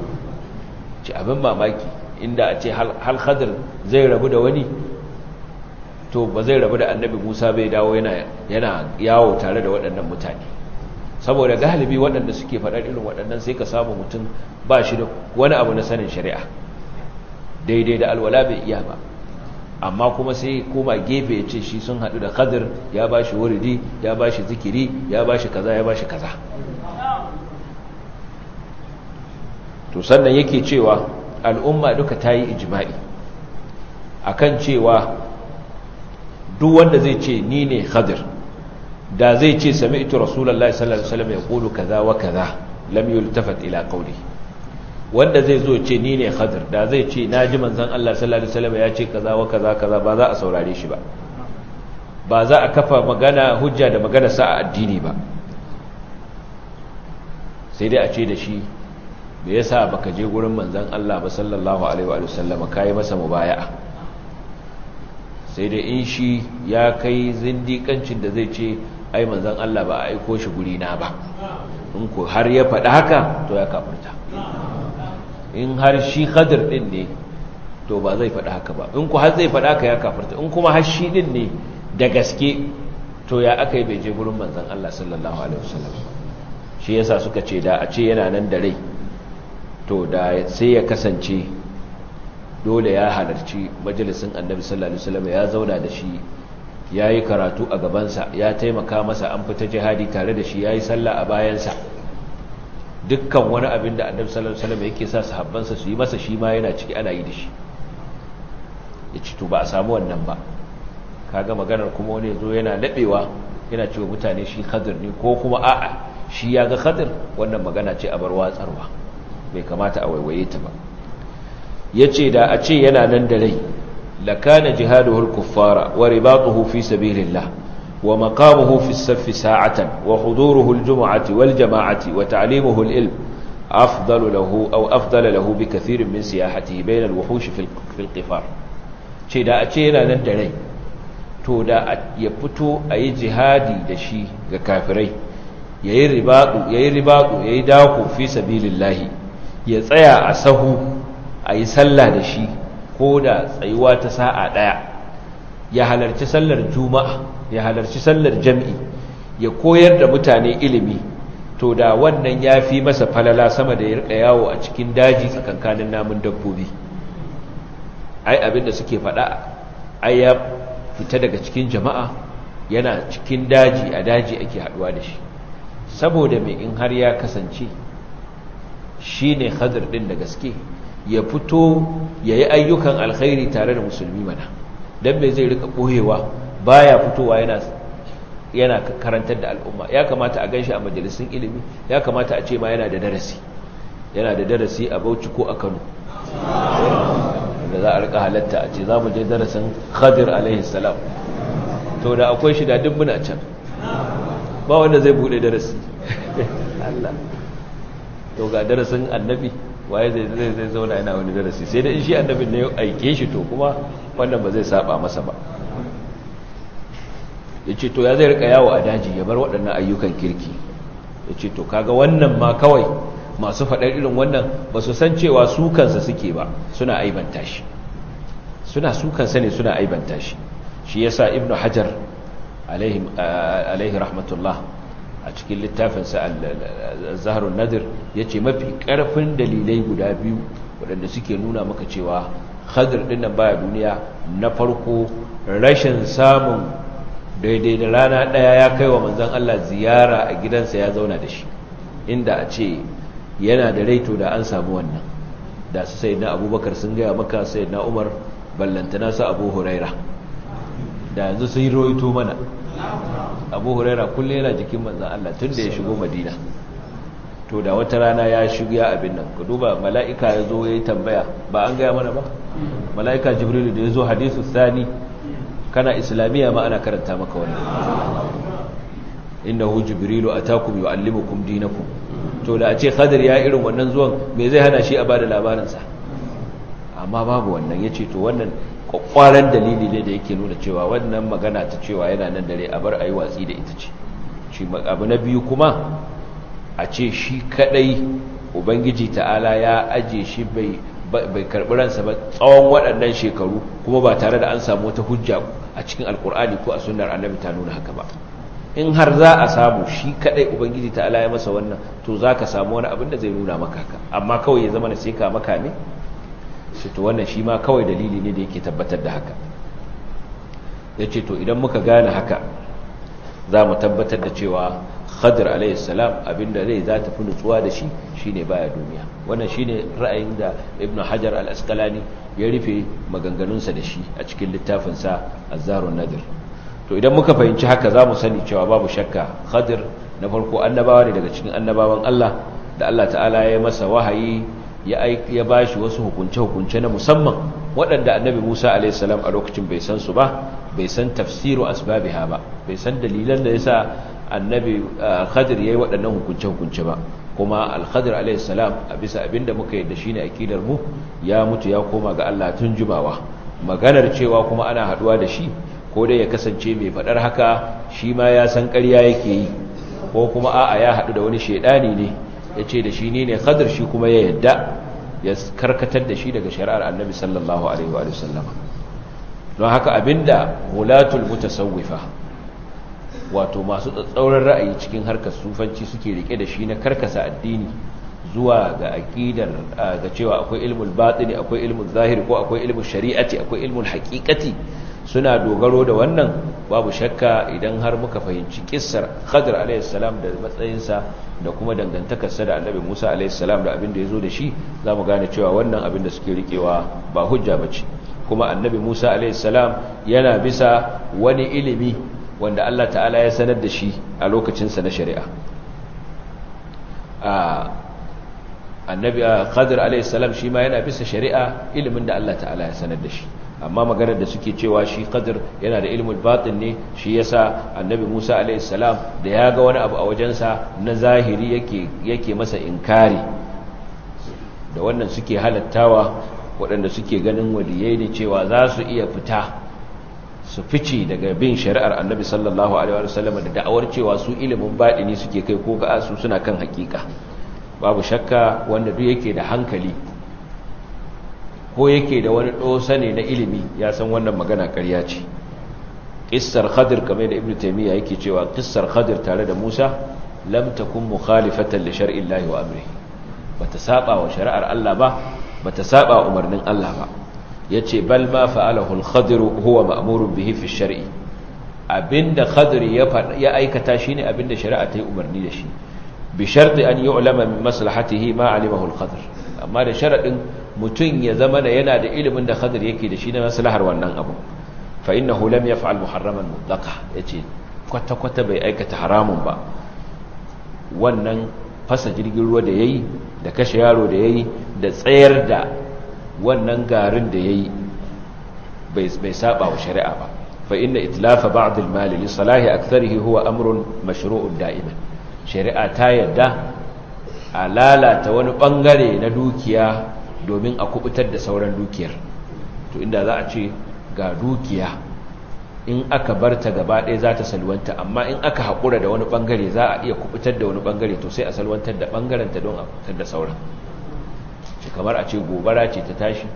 ci abin mamaki inda a ce hal khadir zai rabu da wani to ba zai rabu da annabi musa bai dawo yana yawo tare da waɗannan mutane saboda galibi waɗanda suke faɗar irin waɗannan sai ka samu mutum ba shi da wani abu na sanin shari'a daidai da alwala bai iya ba amma kuma sai koma gefe ya ce shi sun haɗu da khadir ya ba shi wuridi ya ba shi zikiri ya ba shi kaza ya ba shi kaza to sannan yake cewa al'umma duka ta yi ijima'i akan cewa duk wanda zai ce ni ne khadir da zai ce sami ito rasulallah sallallahu alaihi wasallam ya kulu kaza wa kaza lam yultafat ila qawli wanda zai zo ce ni ne khadir da zai ce naji manzon Allah sallallahu alaihi wasallam ya ce kaza wa kaza kaza ba za a saurare shi ba ba za a kafa magana hujja da magana sa a addini ba sai dai a ce da shi me yasa baka je gurin manzon Allah ba sallallahu alaihi wa sallam kai masa mubaya'a sai dai in shi ya kai zindikancin da zai ce ai manzon Allah ba a aiko shi guri na ba in ku har ya faɗi haka to ya kafirta in har shi khadir din ne to ba zai faɗi haka ba in ku har zai faɗi haka ya kafirta in kuma har shi din ne da gaske to ya aka yi bai je gurin manzon Allah sallallahu alaihi wasallam shi yasa suka ce da a ce yana nan da rai to da sai ya kasance dole ya halarci majalisin annabi sallallahu alaihi wasallam ya zauna da shi yayi karatu a gabansa ya taimaka masa an fita jihadi tare da shi yayi sallah a bayansa dukkan wani abin da annabi sallallahu alaihi wasallam yake sa sahabbansa su yi masa shi ma yana ciki ana yi da shi yace to ba a samu wannan ba kaga maganar kuma wani yazo yana dabewa yana cewa mutane shi khadir ne ko kuma a'a shi ya ga khadir wannan magana ce a bar watsarwa bai kamata a waiwaye ta ba yace da a ce yana nan da rai lakana jihaduhu al-kuffara wa ribatuhu fi sabilillah wa maqamuhu fi as-saff sa'atan wa huduruhu al-jum'ati wal jama'ati wa ta'limuhu al-ilm afdalu lahu aw afdala lahu bi kathirin min siyahatihi bayna al-wuhush fi al-qifar ce da a ce yana nan da rai to da ya fito a yi jihadi da shi ga kafirai ya yi ribaɗu ya yi ribaɗu ya yi dako fi sabilillahi ya tsaya a sahu a yi sallah da shi ko da tsayuwa ta sa'a ɗaya ya halarci sallar juma'a ya halarci sallar jam'i ya koyar da mutane ilimi to da wannan ya fi masa falala sama da ya rika yawo a cikin daji tsakankanin namun dabbobi ai abinda suke faɗa ai ya fita daga cikin jama'a yana cikin daji a daji ake haɗuwa da shi saboda mai in har ya kasance shi ne hadir ɗin da gaske ya fito ya yi ayyukan alkhairi tare da musulmi mana don mai zai rika ɓoyewa baya fitowa yana yana karantar da al'umma ya kamata a ganshi a majalisun ilimi ya kamata a ce ma yana da darasi yana da darasi a bauchi ko a kano da za a rika halatta a ce za mu je darasin khadir alaihi salam to da akwai shi da dubbuna can ba wanda zai bude darasi Allah to ga darasin annabi waye zai zai zai zauna yana wani darasi sai da in shi annabin ne ya aike shi to kuma wannan ba zai saba masa ba yace to ya zai rika yawo a daji ya bar waɗannan ayyukan kirki yace to kaga wannan ma kawai masu faɗar irin wannan ba su san cewa su kansa suke ba suna aibanta shi suna su kansa ne suna aibanta shi shi yasa ibnu hajar alaihi rahmatullah a cikin littafinsa zaharun nadir ya ce mafi ƙarfin dalilai guda biyu waɗanda suke nuna maka cewa hadir ɗin nan baya duniya na farko rashin samun daidai da rana ɗaya ya kai wa manzan Allah ziyara a gidansa ya zauna da shi inda a ce yana da raito da an samu wannan da su sai na abubakar sun gaya maka sai na umar ballantana su abu huraira da yanzu sun yi roito mana abu huraira kullum yana jikin manzan Allah tun da ya shigo madina to da wata rana ya shiga abin nan ku duba mala'ika ya zo ya yi tambaya ba an gaya mana ba mala'ika jibrilu da ya zo hadisu sani kana islamiyya ma ana karanta maka wani innahu jibrilu atakum yuallimukum dinakum to da a ce khadir ya irin wannan zuwan me zai hana shi a bada labarinsa amma babu wannan yace to wannan kwakwaran dalili ne da yake nuna cewa wannan magana ta cewa yana nan dare a bar ayi watsi da ita ce shi abu na biyu kuma a ce shi kadai ubangiji ta'ala ya aje shi bai bai karbi ransa ba tsawon waɗannan shekaru kuma ba tare da an samu wata hujja a cikin alkur'ani ko a sunnar annabi ta nuna haka ba in har za a samu shi kadai ubangiji ta ala ya masa wannan to za ka samu wani abin da zai nuna maka haka amma kawai ya zama na sai ka maka ne shi to wannan shi ma kawai dalili ne da yake tabbatar da haka ya ce to idan muka gane haka za mu tabbatar da cewa khadir alayhi salam abinda zai za ta fi nutsuwa da shi shine baya duniya wannan shine ra'ayin da ibnu hajar al-asqalani ya rufe maganganunsa da shi a cikin littafinsa az-zarun nadir to idan muka fahimci haka za mu sani cewa babu shakka khadir na farko annabawa ne daga cikin annabawan Allah da Allah ta'ala ya masa wahayi ya ya bashi wasu hukunce-hukunce na musamman waɗanda annabi Musa a.s. a lokacin bai san su ba bai san tafsiru asbabiha ba bai san dalilan da yasa annabi Khadir yayi waɗannan hukunce-hukunce ba kuma al-Khadir a.s. a bisa abinda muka yadda shine akidar mu ya mutu ya koma ga Allah tun jumawa maganar cewa kuma ana haduwa da shi ko dai ya kasance mai faɗar haka shi ma ya san ƙarya yake yi ko kuma a'a ya haɗu da wani shaidani ne ya ce da shi ne ne Khadir shi kuma ya yadda ya karkatar da shi daga shari'ar annabi sallallahu alaihi wa sallama don haka abinda hulatul mutasawwifa wato masu tsatsauran ra'ayi cikin harkar sufanci suke rike da shi na karkasa addini zuwa ga aqidar ga cewa akwai ilmul batini akwai ilmul zahiri ko akwai ilmul shari'ati akwai ilmul haqiqati suna dogaro da wannan babu shakka idan har muka fahimci kissar Khadir alayhi salam da matsayinsa da kuma dangantakarsa da Annabi Musa alayhi salam da abin da yazo da shi zamu gane cewa wannan abin da suke rikewa ba hujja bace kuma Annabi Musa alayhi salam yana bisa wani ilimi wanda Allah ta'ala ya sanar da shi a lokacin sa na shari'a a Annabi Khadir alayhi salam shi ma yana bisa shari'a ilimin da Allah ta'ala ya sanar da shi amma maganar da suke cewa shi qadir yana da ilmul batin ne shi yasa annabi Musa alaihi salam da ya ga wani abu a wajensa na zahiri yake yake masa inkari da wannan suke halattawa waɗanda suke ganin waliyai ne cewa za su iya fita su fice daga bin shari'ar annabi sallallahu alaihi wasallam da da'awar cewa su ilimin batini suke kai ko ga su suna kan hakika babu shakka wanda duk yake da hankali ko yake da wani dosa ne na ilimi ya san wannan magana ƙarya ce ƙissar khadir kamar da ibnu taymiya yake cewa ƙissar khadir tare da musa lam takun mukhalifatan li shar'i llahi wa amrihi bata saba wa shari'ar Allah ba bata saba wa umarnin Allah ba yace bal ma fa'alahu al-khadir huwa ma'murun bihi fi shar'i abinda khadir ya ya aikata shine abinda shari'a ta yi umarni da shi bi sharti an yu'lama min maslahatihi ma alimahu al-khadir amma da sharadin mutum ya zama da yana da ilimin da khadir yake da shi na maslahar wannan abu fa innahu lam yaf'al muharraman mutlaqa yace kwata kwata bai aikata haramun ba wannan fasa jirgin ruwa da yayi da kashe yaro da yayi da tsayar da wannan garin da yayi bai bai saba wa shari'a ba fa inna itlafa ba'd al-mal li salahi aktharihi huwa amrun mashru'un da'iman shari'a ta yadda a lalata wani bangare na dukiya domin a kubutar da sauran dukiyar to inda za a ce ga dukiya in aka bar ta gaba ɗaya za ta salwanta amma in aka haƙura da wani ɓangare za a iya kubutar da wani ɓangare to sai a salwantar da ɓangarenta don a kubutar da sauran shi kamar a ce gobara ce ta tashi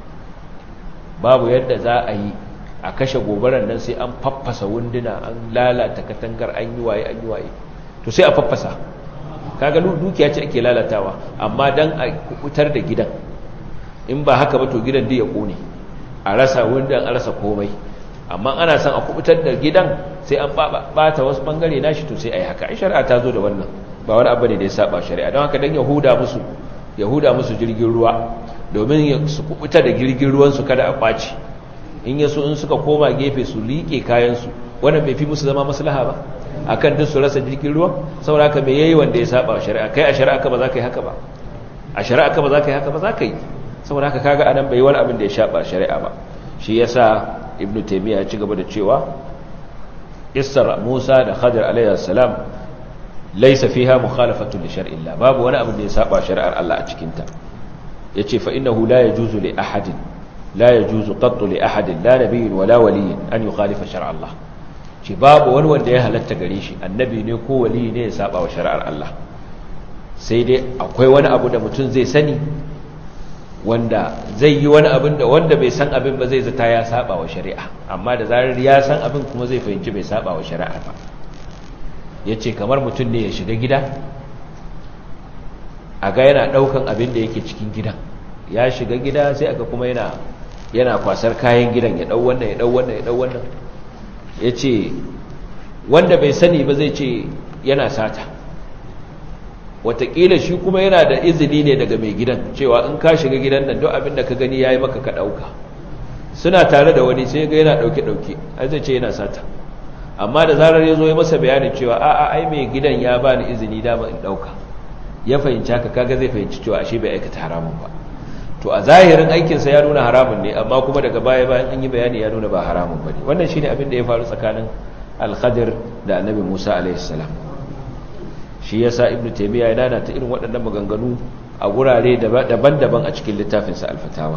babu yadda za a yi a kashe gobarar nan sai an faffasa wunduna an lalata katangar an yi waye an yi waye to sai a faffasa kaga dukiya ce ake lalatawa amma dan a kubutar da gidan in ba haka ba to gidan da ya kone a rasa wundan a rasa komai amma ana son a kubutar da gidan sai an bata wasu bangare nashi to sai a yi haka ai shari'a ta zo da wannan ba wani abu ne da ya saba shari'a don haka dan yahuda musu yahuda musu jirgin ruwa domin su kubuta da jirgin ruwan su kada a kwaci in yaso in suka koma gefe su liƙe kayan su wannan bai fi musu zama maslaha ba akan duk su rasa jirgin ruwa saboda haka me yayi wanda ya saba shari'a kai a shari'a ka ba za ka yi haka ba a shari'a ka ba za ka yi haka ba za ka yi saboda haka kaga anan bai wani abin da ya saba shari'a ba shi yasa ibnu taymiya ya ci gaba da cewa qissar Musa da Khadir alayhi salam laysa fiha mukhalafatu li shar'i Allah babu wani abin da ya saba shari'ar Allah a cikin ta yace fa innahu la yajuzu li ahadin la yajuzu qattu li ahadin la nabiyyin wala waliyyin an yukhalifa shar'a Allah ce babu wani wanda ya halatta gare shi annabi ne ko wali ne ya saba wa shari'ar Allah sai dai akwai wani abu da mutum zai sani wanda zai yi wani abin da wanda bai san abin ba zai zata ya saba wa shari'a amma da zarar ya san abin kuma zai fahimci bai saba wa shari'a ba ya ce kamar mutum ne ya shiga gida a ga yana ɗaukan abin da yake cikin gidan ya shiga gida sai aka kuma yana yana kwasar kayan gidan ya ɗau wannan ya ɗau wannan ya ɗau wannan ya ce wanda bai sani ba zai ce yana sata watakila shi kuma yana da izini ne daga mai gidan cewa in ka shiga gidan nan duk abin da ka gani yayi maka ka dauka suna tare da wani sai ga yana dauke dauke ai zai ce yana sata amma da zarar ya zo ya masa bayanin cewa a a ai mai gidan ya bani izini dama in dauka ya fahimci haka kaga zai fahimci cewa ashe bai aikata haramun ba to a zahirin aikinsa ya nuna haramun ne amma kuma daga baya bayan an yi bayani ya nuna ba haramun ba ne wannan shine abin da ya faru tsakanin al-khadir da annabi musa alaihi salam shi yasa ibnu taymiya ya dana ta irin waɗannan maganganu a gurare daban-daban a cikin littafinsa al-fatawa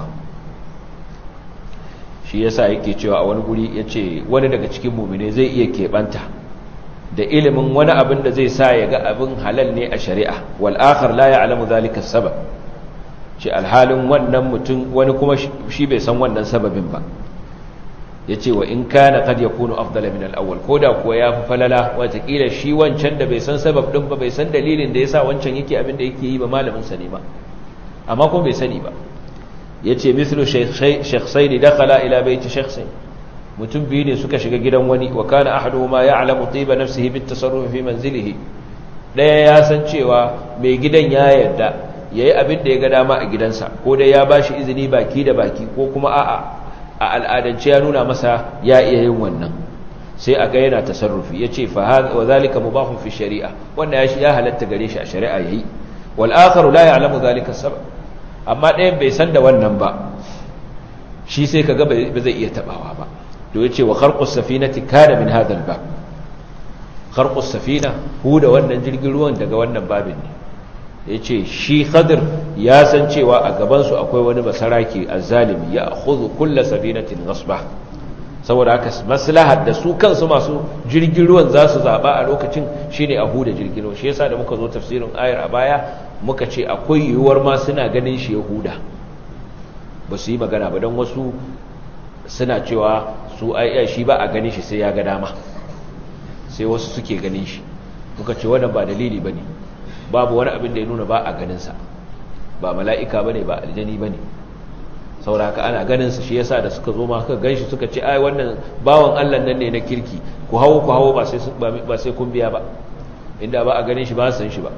shi yasa yake cewa a wani guri yace wani daga cikin mu'mine zai iya keɓanta da ilimin wani abin da zai sa ya ga abin halal ne a shari'a wal akhar la ya'lamu dhalika sabab ce alhalin wannan mutum wani kuma shi bai san wannan sababin ba yace wa in kana qad yakunu afdala min al-awwal koda kuwa ya fi falala watakila shi wancan da bai san sabab din ba bai san dalilin da yasa wancan yake abin da yake yi ba malamin sa ne ba amma kuma bai sani ba yace mithlu shaykhayn dakhala ila bayti shaykhayn mutum biyu ne suka shiga gidan wani wa kana ahaduhuma ya'lamu tiba nafsihi bit tasarruf fi manzilihi daya ya san cewa mai gidan ya yarda yayi abin da ya ga dama a gidansa ko dai ya bashi izini baki da baki ko kuma a'a a al'adance ya nuna masa ya iya yin wannan sai a ga yana tasarrufi yace fa hadha wa zalika mubahun fi shari'a wanda ya ya halatta gare shi a shari'a yayi wal akharu la ya'lamu zalika sabab amma ɗayan bai san da wannan ba shi sai kaga ba zai iya tabawa ba to yace wa kharqus safinati kana min hadha al-bab kharqus safina hu da wannan jirgin ruwan daga wannan babin ne yace shi khadir ya san cewa a gaban su akwai wani basaraki azzalimi ya akhudhu kull safinatin ghasba saboda haka maslahar da su kansu masu jirgin ruwan za su zaba a lokacin shine a huda jirgin ruwan shi yasa da muka zo tafsirin ayar a baya muka ce akwai yiwuwar ma suna ganin shi yahuda ba su yi magana ba don wasu suna cewa su ai shi ba a ganin shi sai ya ga dama sai wasu suke ganin shi muka ce wannan ba dalili bane babu wani abin da ya nuna ba a ganin sa ba mala'ika bane ba aljani bane sauraka ana ganin sa shi yasa da suka zo ma suka ganshi suka ce ai wannan bawan Allah nan ne na kirki ku hawo ku hawo ba sai ba sai kun biya ba inda ba a ganin shi ba san shi ba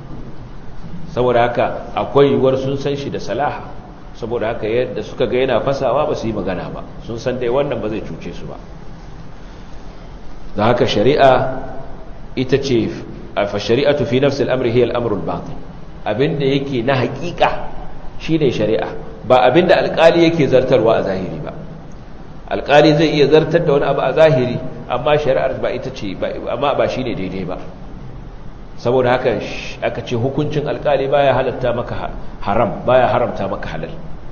saboda haka akwai yiwuwar sun san shi da salaha saboda haka yadda suka ga yana fasawa ba su yi magana ba sun san dai wannan ba zai cuce su ba da haka shari'a ita ce fa shari'atu fi nafsi al-amri hiya al-amru al-batin abinda yake na hakika shine shari'a ba abinda alkali yake zartarwa a zahiri ba alkali zai iya zartar da wani abu a zahiri amma shari'ar ba ita ce amma ba shine daidai ba saboda haka aka ce hukuncin alkali baya halatta maka haram baya haramta maka halal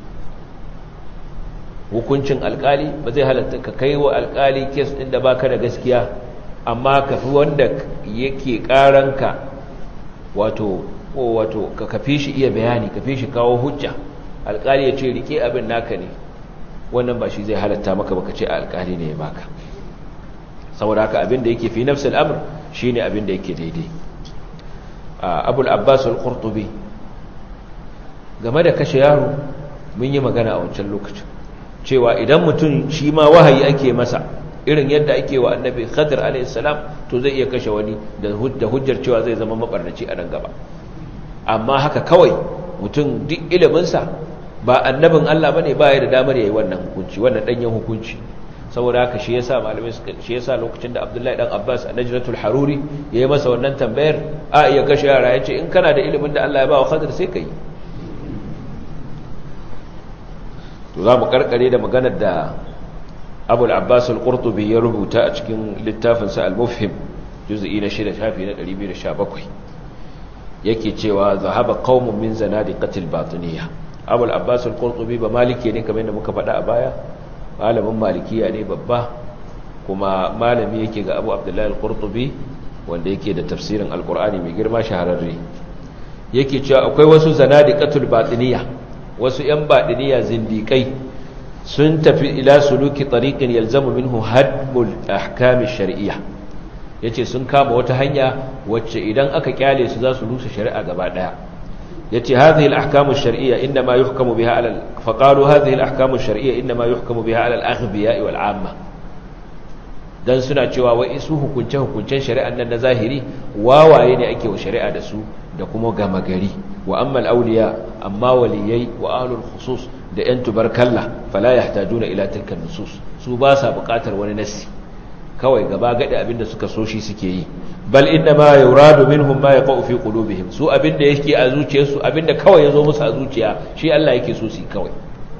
hukuncin alkali ba zai halatta ka kai wa alkali kes din da baka da gaskiya amma ka fi wanda yake karanka wato wato ka kafi shi iya bayani kafi shi kawo hujja alkali ya ce rike abin naka ne wannan ba shi zai halatta maka baka ce alkali ne ya baka saboda haka abin da yake fi nafsul amr shine abin da yake daidai abul abbas al-qurtubi game da kashe yaro mun yi magana a wancan lokacin cewa idan mutum shi ma wahayi ake masa irin yadda ake wa annabi khadir alayhi salam to zai iya kashe wani da hujjar cewa zai zama mabarnaci a nan gaba amma haka kawai mutum duk iliminsa ba annabin Allah bane ba ya da damar yayi wannan hukunci wannan danyen hukunci saboda haka shi yasa malamai suka shi yasa lokacin da Abdullahi dan Abbas a Najratul Haruri yayi masa wannan tambayar a iya kashe yara yace in kana da ilimin da Allah ya ba wa Khadir sai kai to za mu karkare da maganar da Abu al-Abbas al-Qurtubi ya rubuta a cikin littafin sa al-Mufhim juz'i na 6 shafi na 217 yake cewa zahaba qaumun min zanadiqatil batiniyah Abu al-Abbas al-Qurtubi ba maliki ne kamar yadda muka faɗa a baya malamin malikiya ne babba kuma malami yake ga abu abdullahi al-qurtubi wanda yake da tafsirin alkur'ani mai girma shahararre yake cewa akwai wasu zanadiqatul batiniya wasu yan batiniya zindikai sun tafi ila suluki tariqin yalzamu minhu hadmul ahkam ash-shar'iyyah yace sun kama wata hanya wacce idan aka kyale su za su rusa shari'a gaba daya yace hadhihi al-ahkam ash-shar'iyya inma yuhkamu biha ala faqalu hadhihi al-ahkam ash-shar'iyya inma yuhkamu biha ala al-aghbiya wal 'amma dan suna cewa wai su hukunce hukuncen shari'an nan na zahiri wawaye ne ake wa shari'a da su da kuma gama gari wa ammal awliya amma waliyai wa ahlul khusus da yan tubarkalla fala yahtajuna ila tilka nusus su ba sa buƙatar wani nassi kawai gaba gadi abinda suka so shi suke yi bal inna ma yuradu minhum ma yaqau fi qulubihim su abinda yake a zuciyarsu abinda kawai yazo musu a zuciya shi Allah yake so su kawai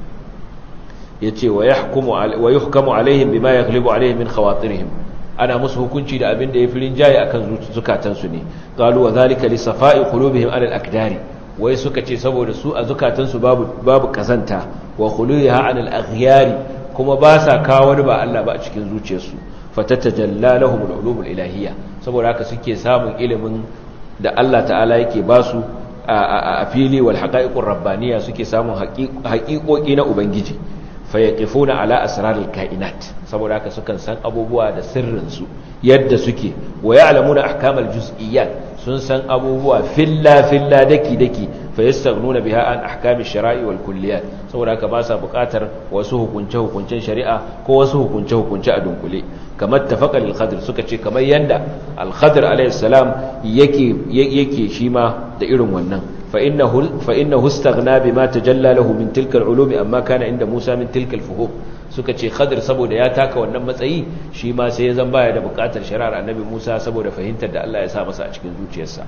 yace wa yahkumu wa yuhkamu alaihim bima yaghlibu alaihim min khawatirihim ana musu hukunci da abinda ya firin jayi akan zukatansu ne qalu wa zalika li safa'i qulubihim ala al-akdari wai suka ce saboda su a zukatansu babu babu kazanta wa khuluha an al-aghyari kuma ba sa kawo wani ba Allah ba a cikin zuciyarsu fatatajalla lahum al-ulum al-ilahiyya saboda haka suke samun ilimin da Allah ta'ala yake ba su a fili wal haqa'iqur rabbaniyya suke samun haƙiƙoƙi na ubangiji fayaqifuna ala asraril kainat saboda haka sukan san abubuwa da sirrin su yadda suke wa ya'lamuna ahkamal juz'iyyat sun san abubuwa filla filla daki daki fayastagnuna biha an ahkamish shara'i wal kulliyat saboda haka ba sa buƙatar wasu hukunce hukuncen shari'a ko wasu hukunce hukunce a dunkule kamar tafaqa lil khadir suka ce kamar yanda al khadir alayhi salam yake yake shi ma da irin wannan fa innahu fa innahu istaghna bima tajalla lahu min tilka al ulum amma kana inda Musa min tilka al fuhum suka ce khadir saboda ya taka wannan matsayi shi ma sai ya zan baya da buƙatar shari'ar annabi Musa saboda fahimtar da Allah ya sa masa a cikin zuciyarsa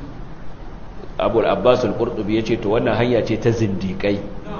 Abu al-Abbas al-Qurtubi yace to wannan hanya ce ta zindiƙai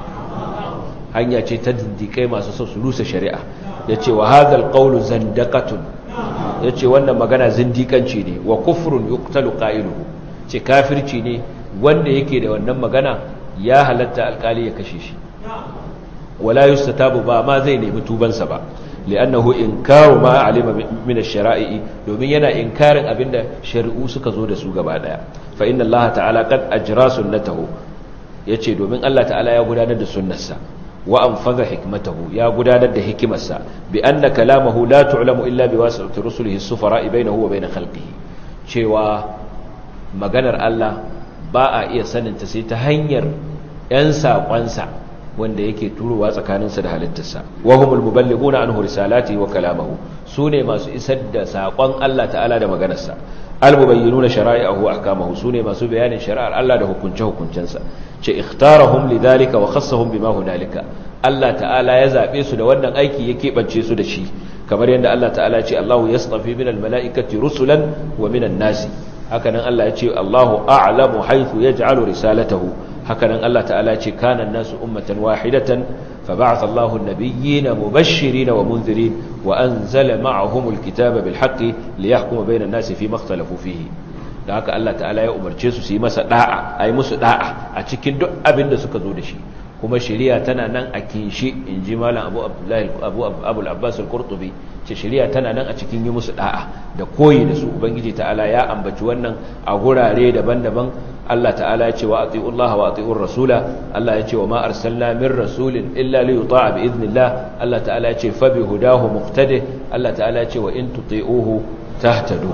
hanya ce ta zindiƙai masu so su rusa shari'a ya ce wa hadal ƙaunu zandakatun ya ce wannan magana zindikanci ne wa kufrun yuktalu ƙa'iluhu ce kafirci ne wanda yake da wannan magana ya halatta alƙali ya kashe shi wala yustatabu ba ma zai nemi tubansa ba li'annahu inkaru ma alima min ash-shara'i domin yana inkarin abinda shari'u suka zo da su gaba daya fa inna Allah ta'ala qad ajra sunnatahu yace domin Allah ta'ala ya gudanar da sunnarsa wa anfaza hikmatahu ya gudanar da hikimarsa bi anna kalamahu la tu'lamu illa bi wasitati rusulihi as-sufara bainahu wa bain khalqihi cewa maganar Allah ba a iya sanin ta sai ta hanyar yan sakonsa wanda yake turowa tsakaninsa da halittarsa wa humul muballighuna anhu risalati wa kalamahu sune masu isar da sakon Allah ta'ala da maganarsa al-mubayyinuna shara'i'ahu wa ahkamahu sune masu bayanin shari'ar Allah da hukunce hukuncensa ce ikhtarahum lidhalika wa khassahum bima hunalika Allah ta'ala ya zabe su da wannan aiki ya keɓance su da shi kamar yadda Allah ta'ala ya ce Allahu yastafi minal mala'ikati rusulan wa minan nasi hakanan Allah ya ce Allahu a'lamu haythu yaj'alu risalatahu hakanan Allah ta'ala ce kana nasu ummatan wahidatan فبعث الله النبيين مبشرين ومنذرين وأنزل معهم الكتاب بالحق ليحكم بين الناس فيما اختلفوا فيه da haka Allah ta'ala ya umarce su su yi masa da'a a yi musu da'a a cikin duk abin da suka zo da shi kuma shari'a tana nan a kinshi in ji malam abu abdullahi abu abul abbas al-qurtubi ce shari'a tana nan a cikin yi musu da'a da koyi da su ubangiji ta'ala ya ambaci wannan a gurare daban-daban Allah ta'ala ya ce wa atiullaha wa atiur rasula Allah ya ce wa ma arsalna min rasulin illa li yuta'a bi idnillah Allah ta'ala ya ce fa bi hudahu muqtadi Allah ta'ala ya ce wa in tuti'uhu tahtadu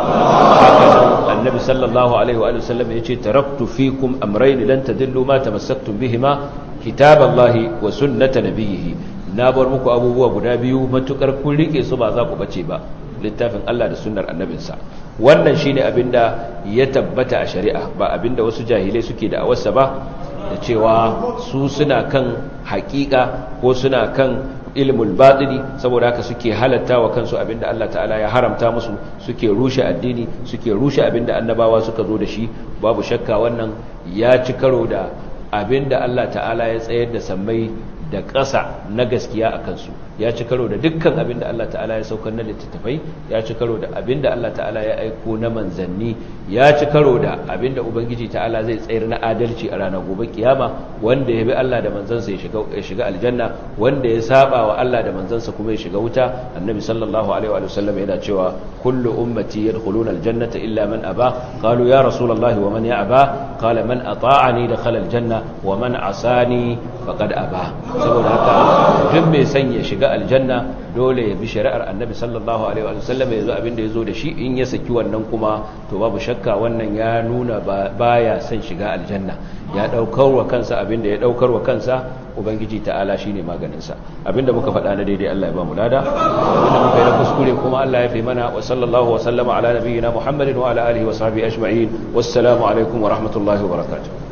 annabi sallallahu alaihi wa sallam ya ce taraktu fikum amrayn lan tadillu ma tamassaktum bihima kitaballahi wa sunnata nabiyhi na bar muku abubuwa guda biyu matukar kun rike su ba za ku bace ba littafin Allah da sunnar annabinsa wannan shine abinda ya tabbata a shari'a ba abinda wasu jahilai suke da awarsa ba da cewa su suna kan haƙiƙa ko suna kan ilmul batini saboda haka suke halatta wa kansu abinda Allah ta'ala ya haramta musu suke rushe addini suke rushe abinda annabawa suka zo da shi babu shakka wannan ya ci karo da abinda Allah ta'ala ya tsayar da sammai da ƙasa na gaskiya a kansu ya ci karo da dukkan abin da Allah ta'ala ya saukar na littattafai ya ci karo da abin da Allah ta'ala ya aiko na manzanni ya ci karo da abin da ubangiji ta'ala zai tsayar na adalci a ranar gobe kiyama wanda ya bi Allah da manzansa ya shiga ya shiga aljanna wanda ya saba wa Allah da manzansa kuma ya shiga wuta annabi sallallahu alaihi wa sallam yana cewa kullu ummati yadkhuluna aljannata illa man aba qalu ya rasulullahi wa man ya aba qala man ata'ani dakhala aljanna wa man asani faqad aba saboda haka duk mai son ya shiga aljanna dole ya bi shari'ar annabi sallallahu alaihi wa sallam ya zo abinda ya zo da shi in ya saki wannan kuma to babu shakka wannan ya nuna baya son shiga aljanna ya daukar wa kansa abinda ya daukar wa kansa ubangiji ta'ala shine maganin sa abinda muka faɗa na daidai Allah ya ba mu lada abinda muka yi na kuskure kuma Allah ya fi mana wa sallallahu wa sallama ala nabiyyina Muhammadin wa ala alihi wa sahbihi ajma'in wassalamu alaikum wa rahmatullahi wa barakatuh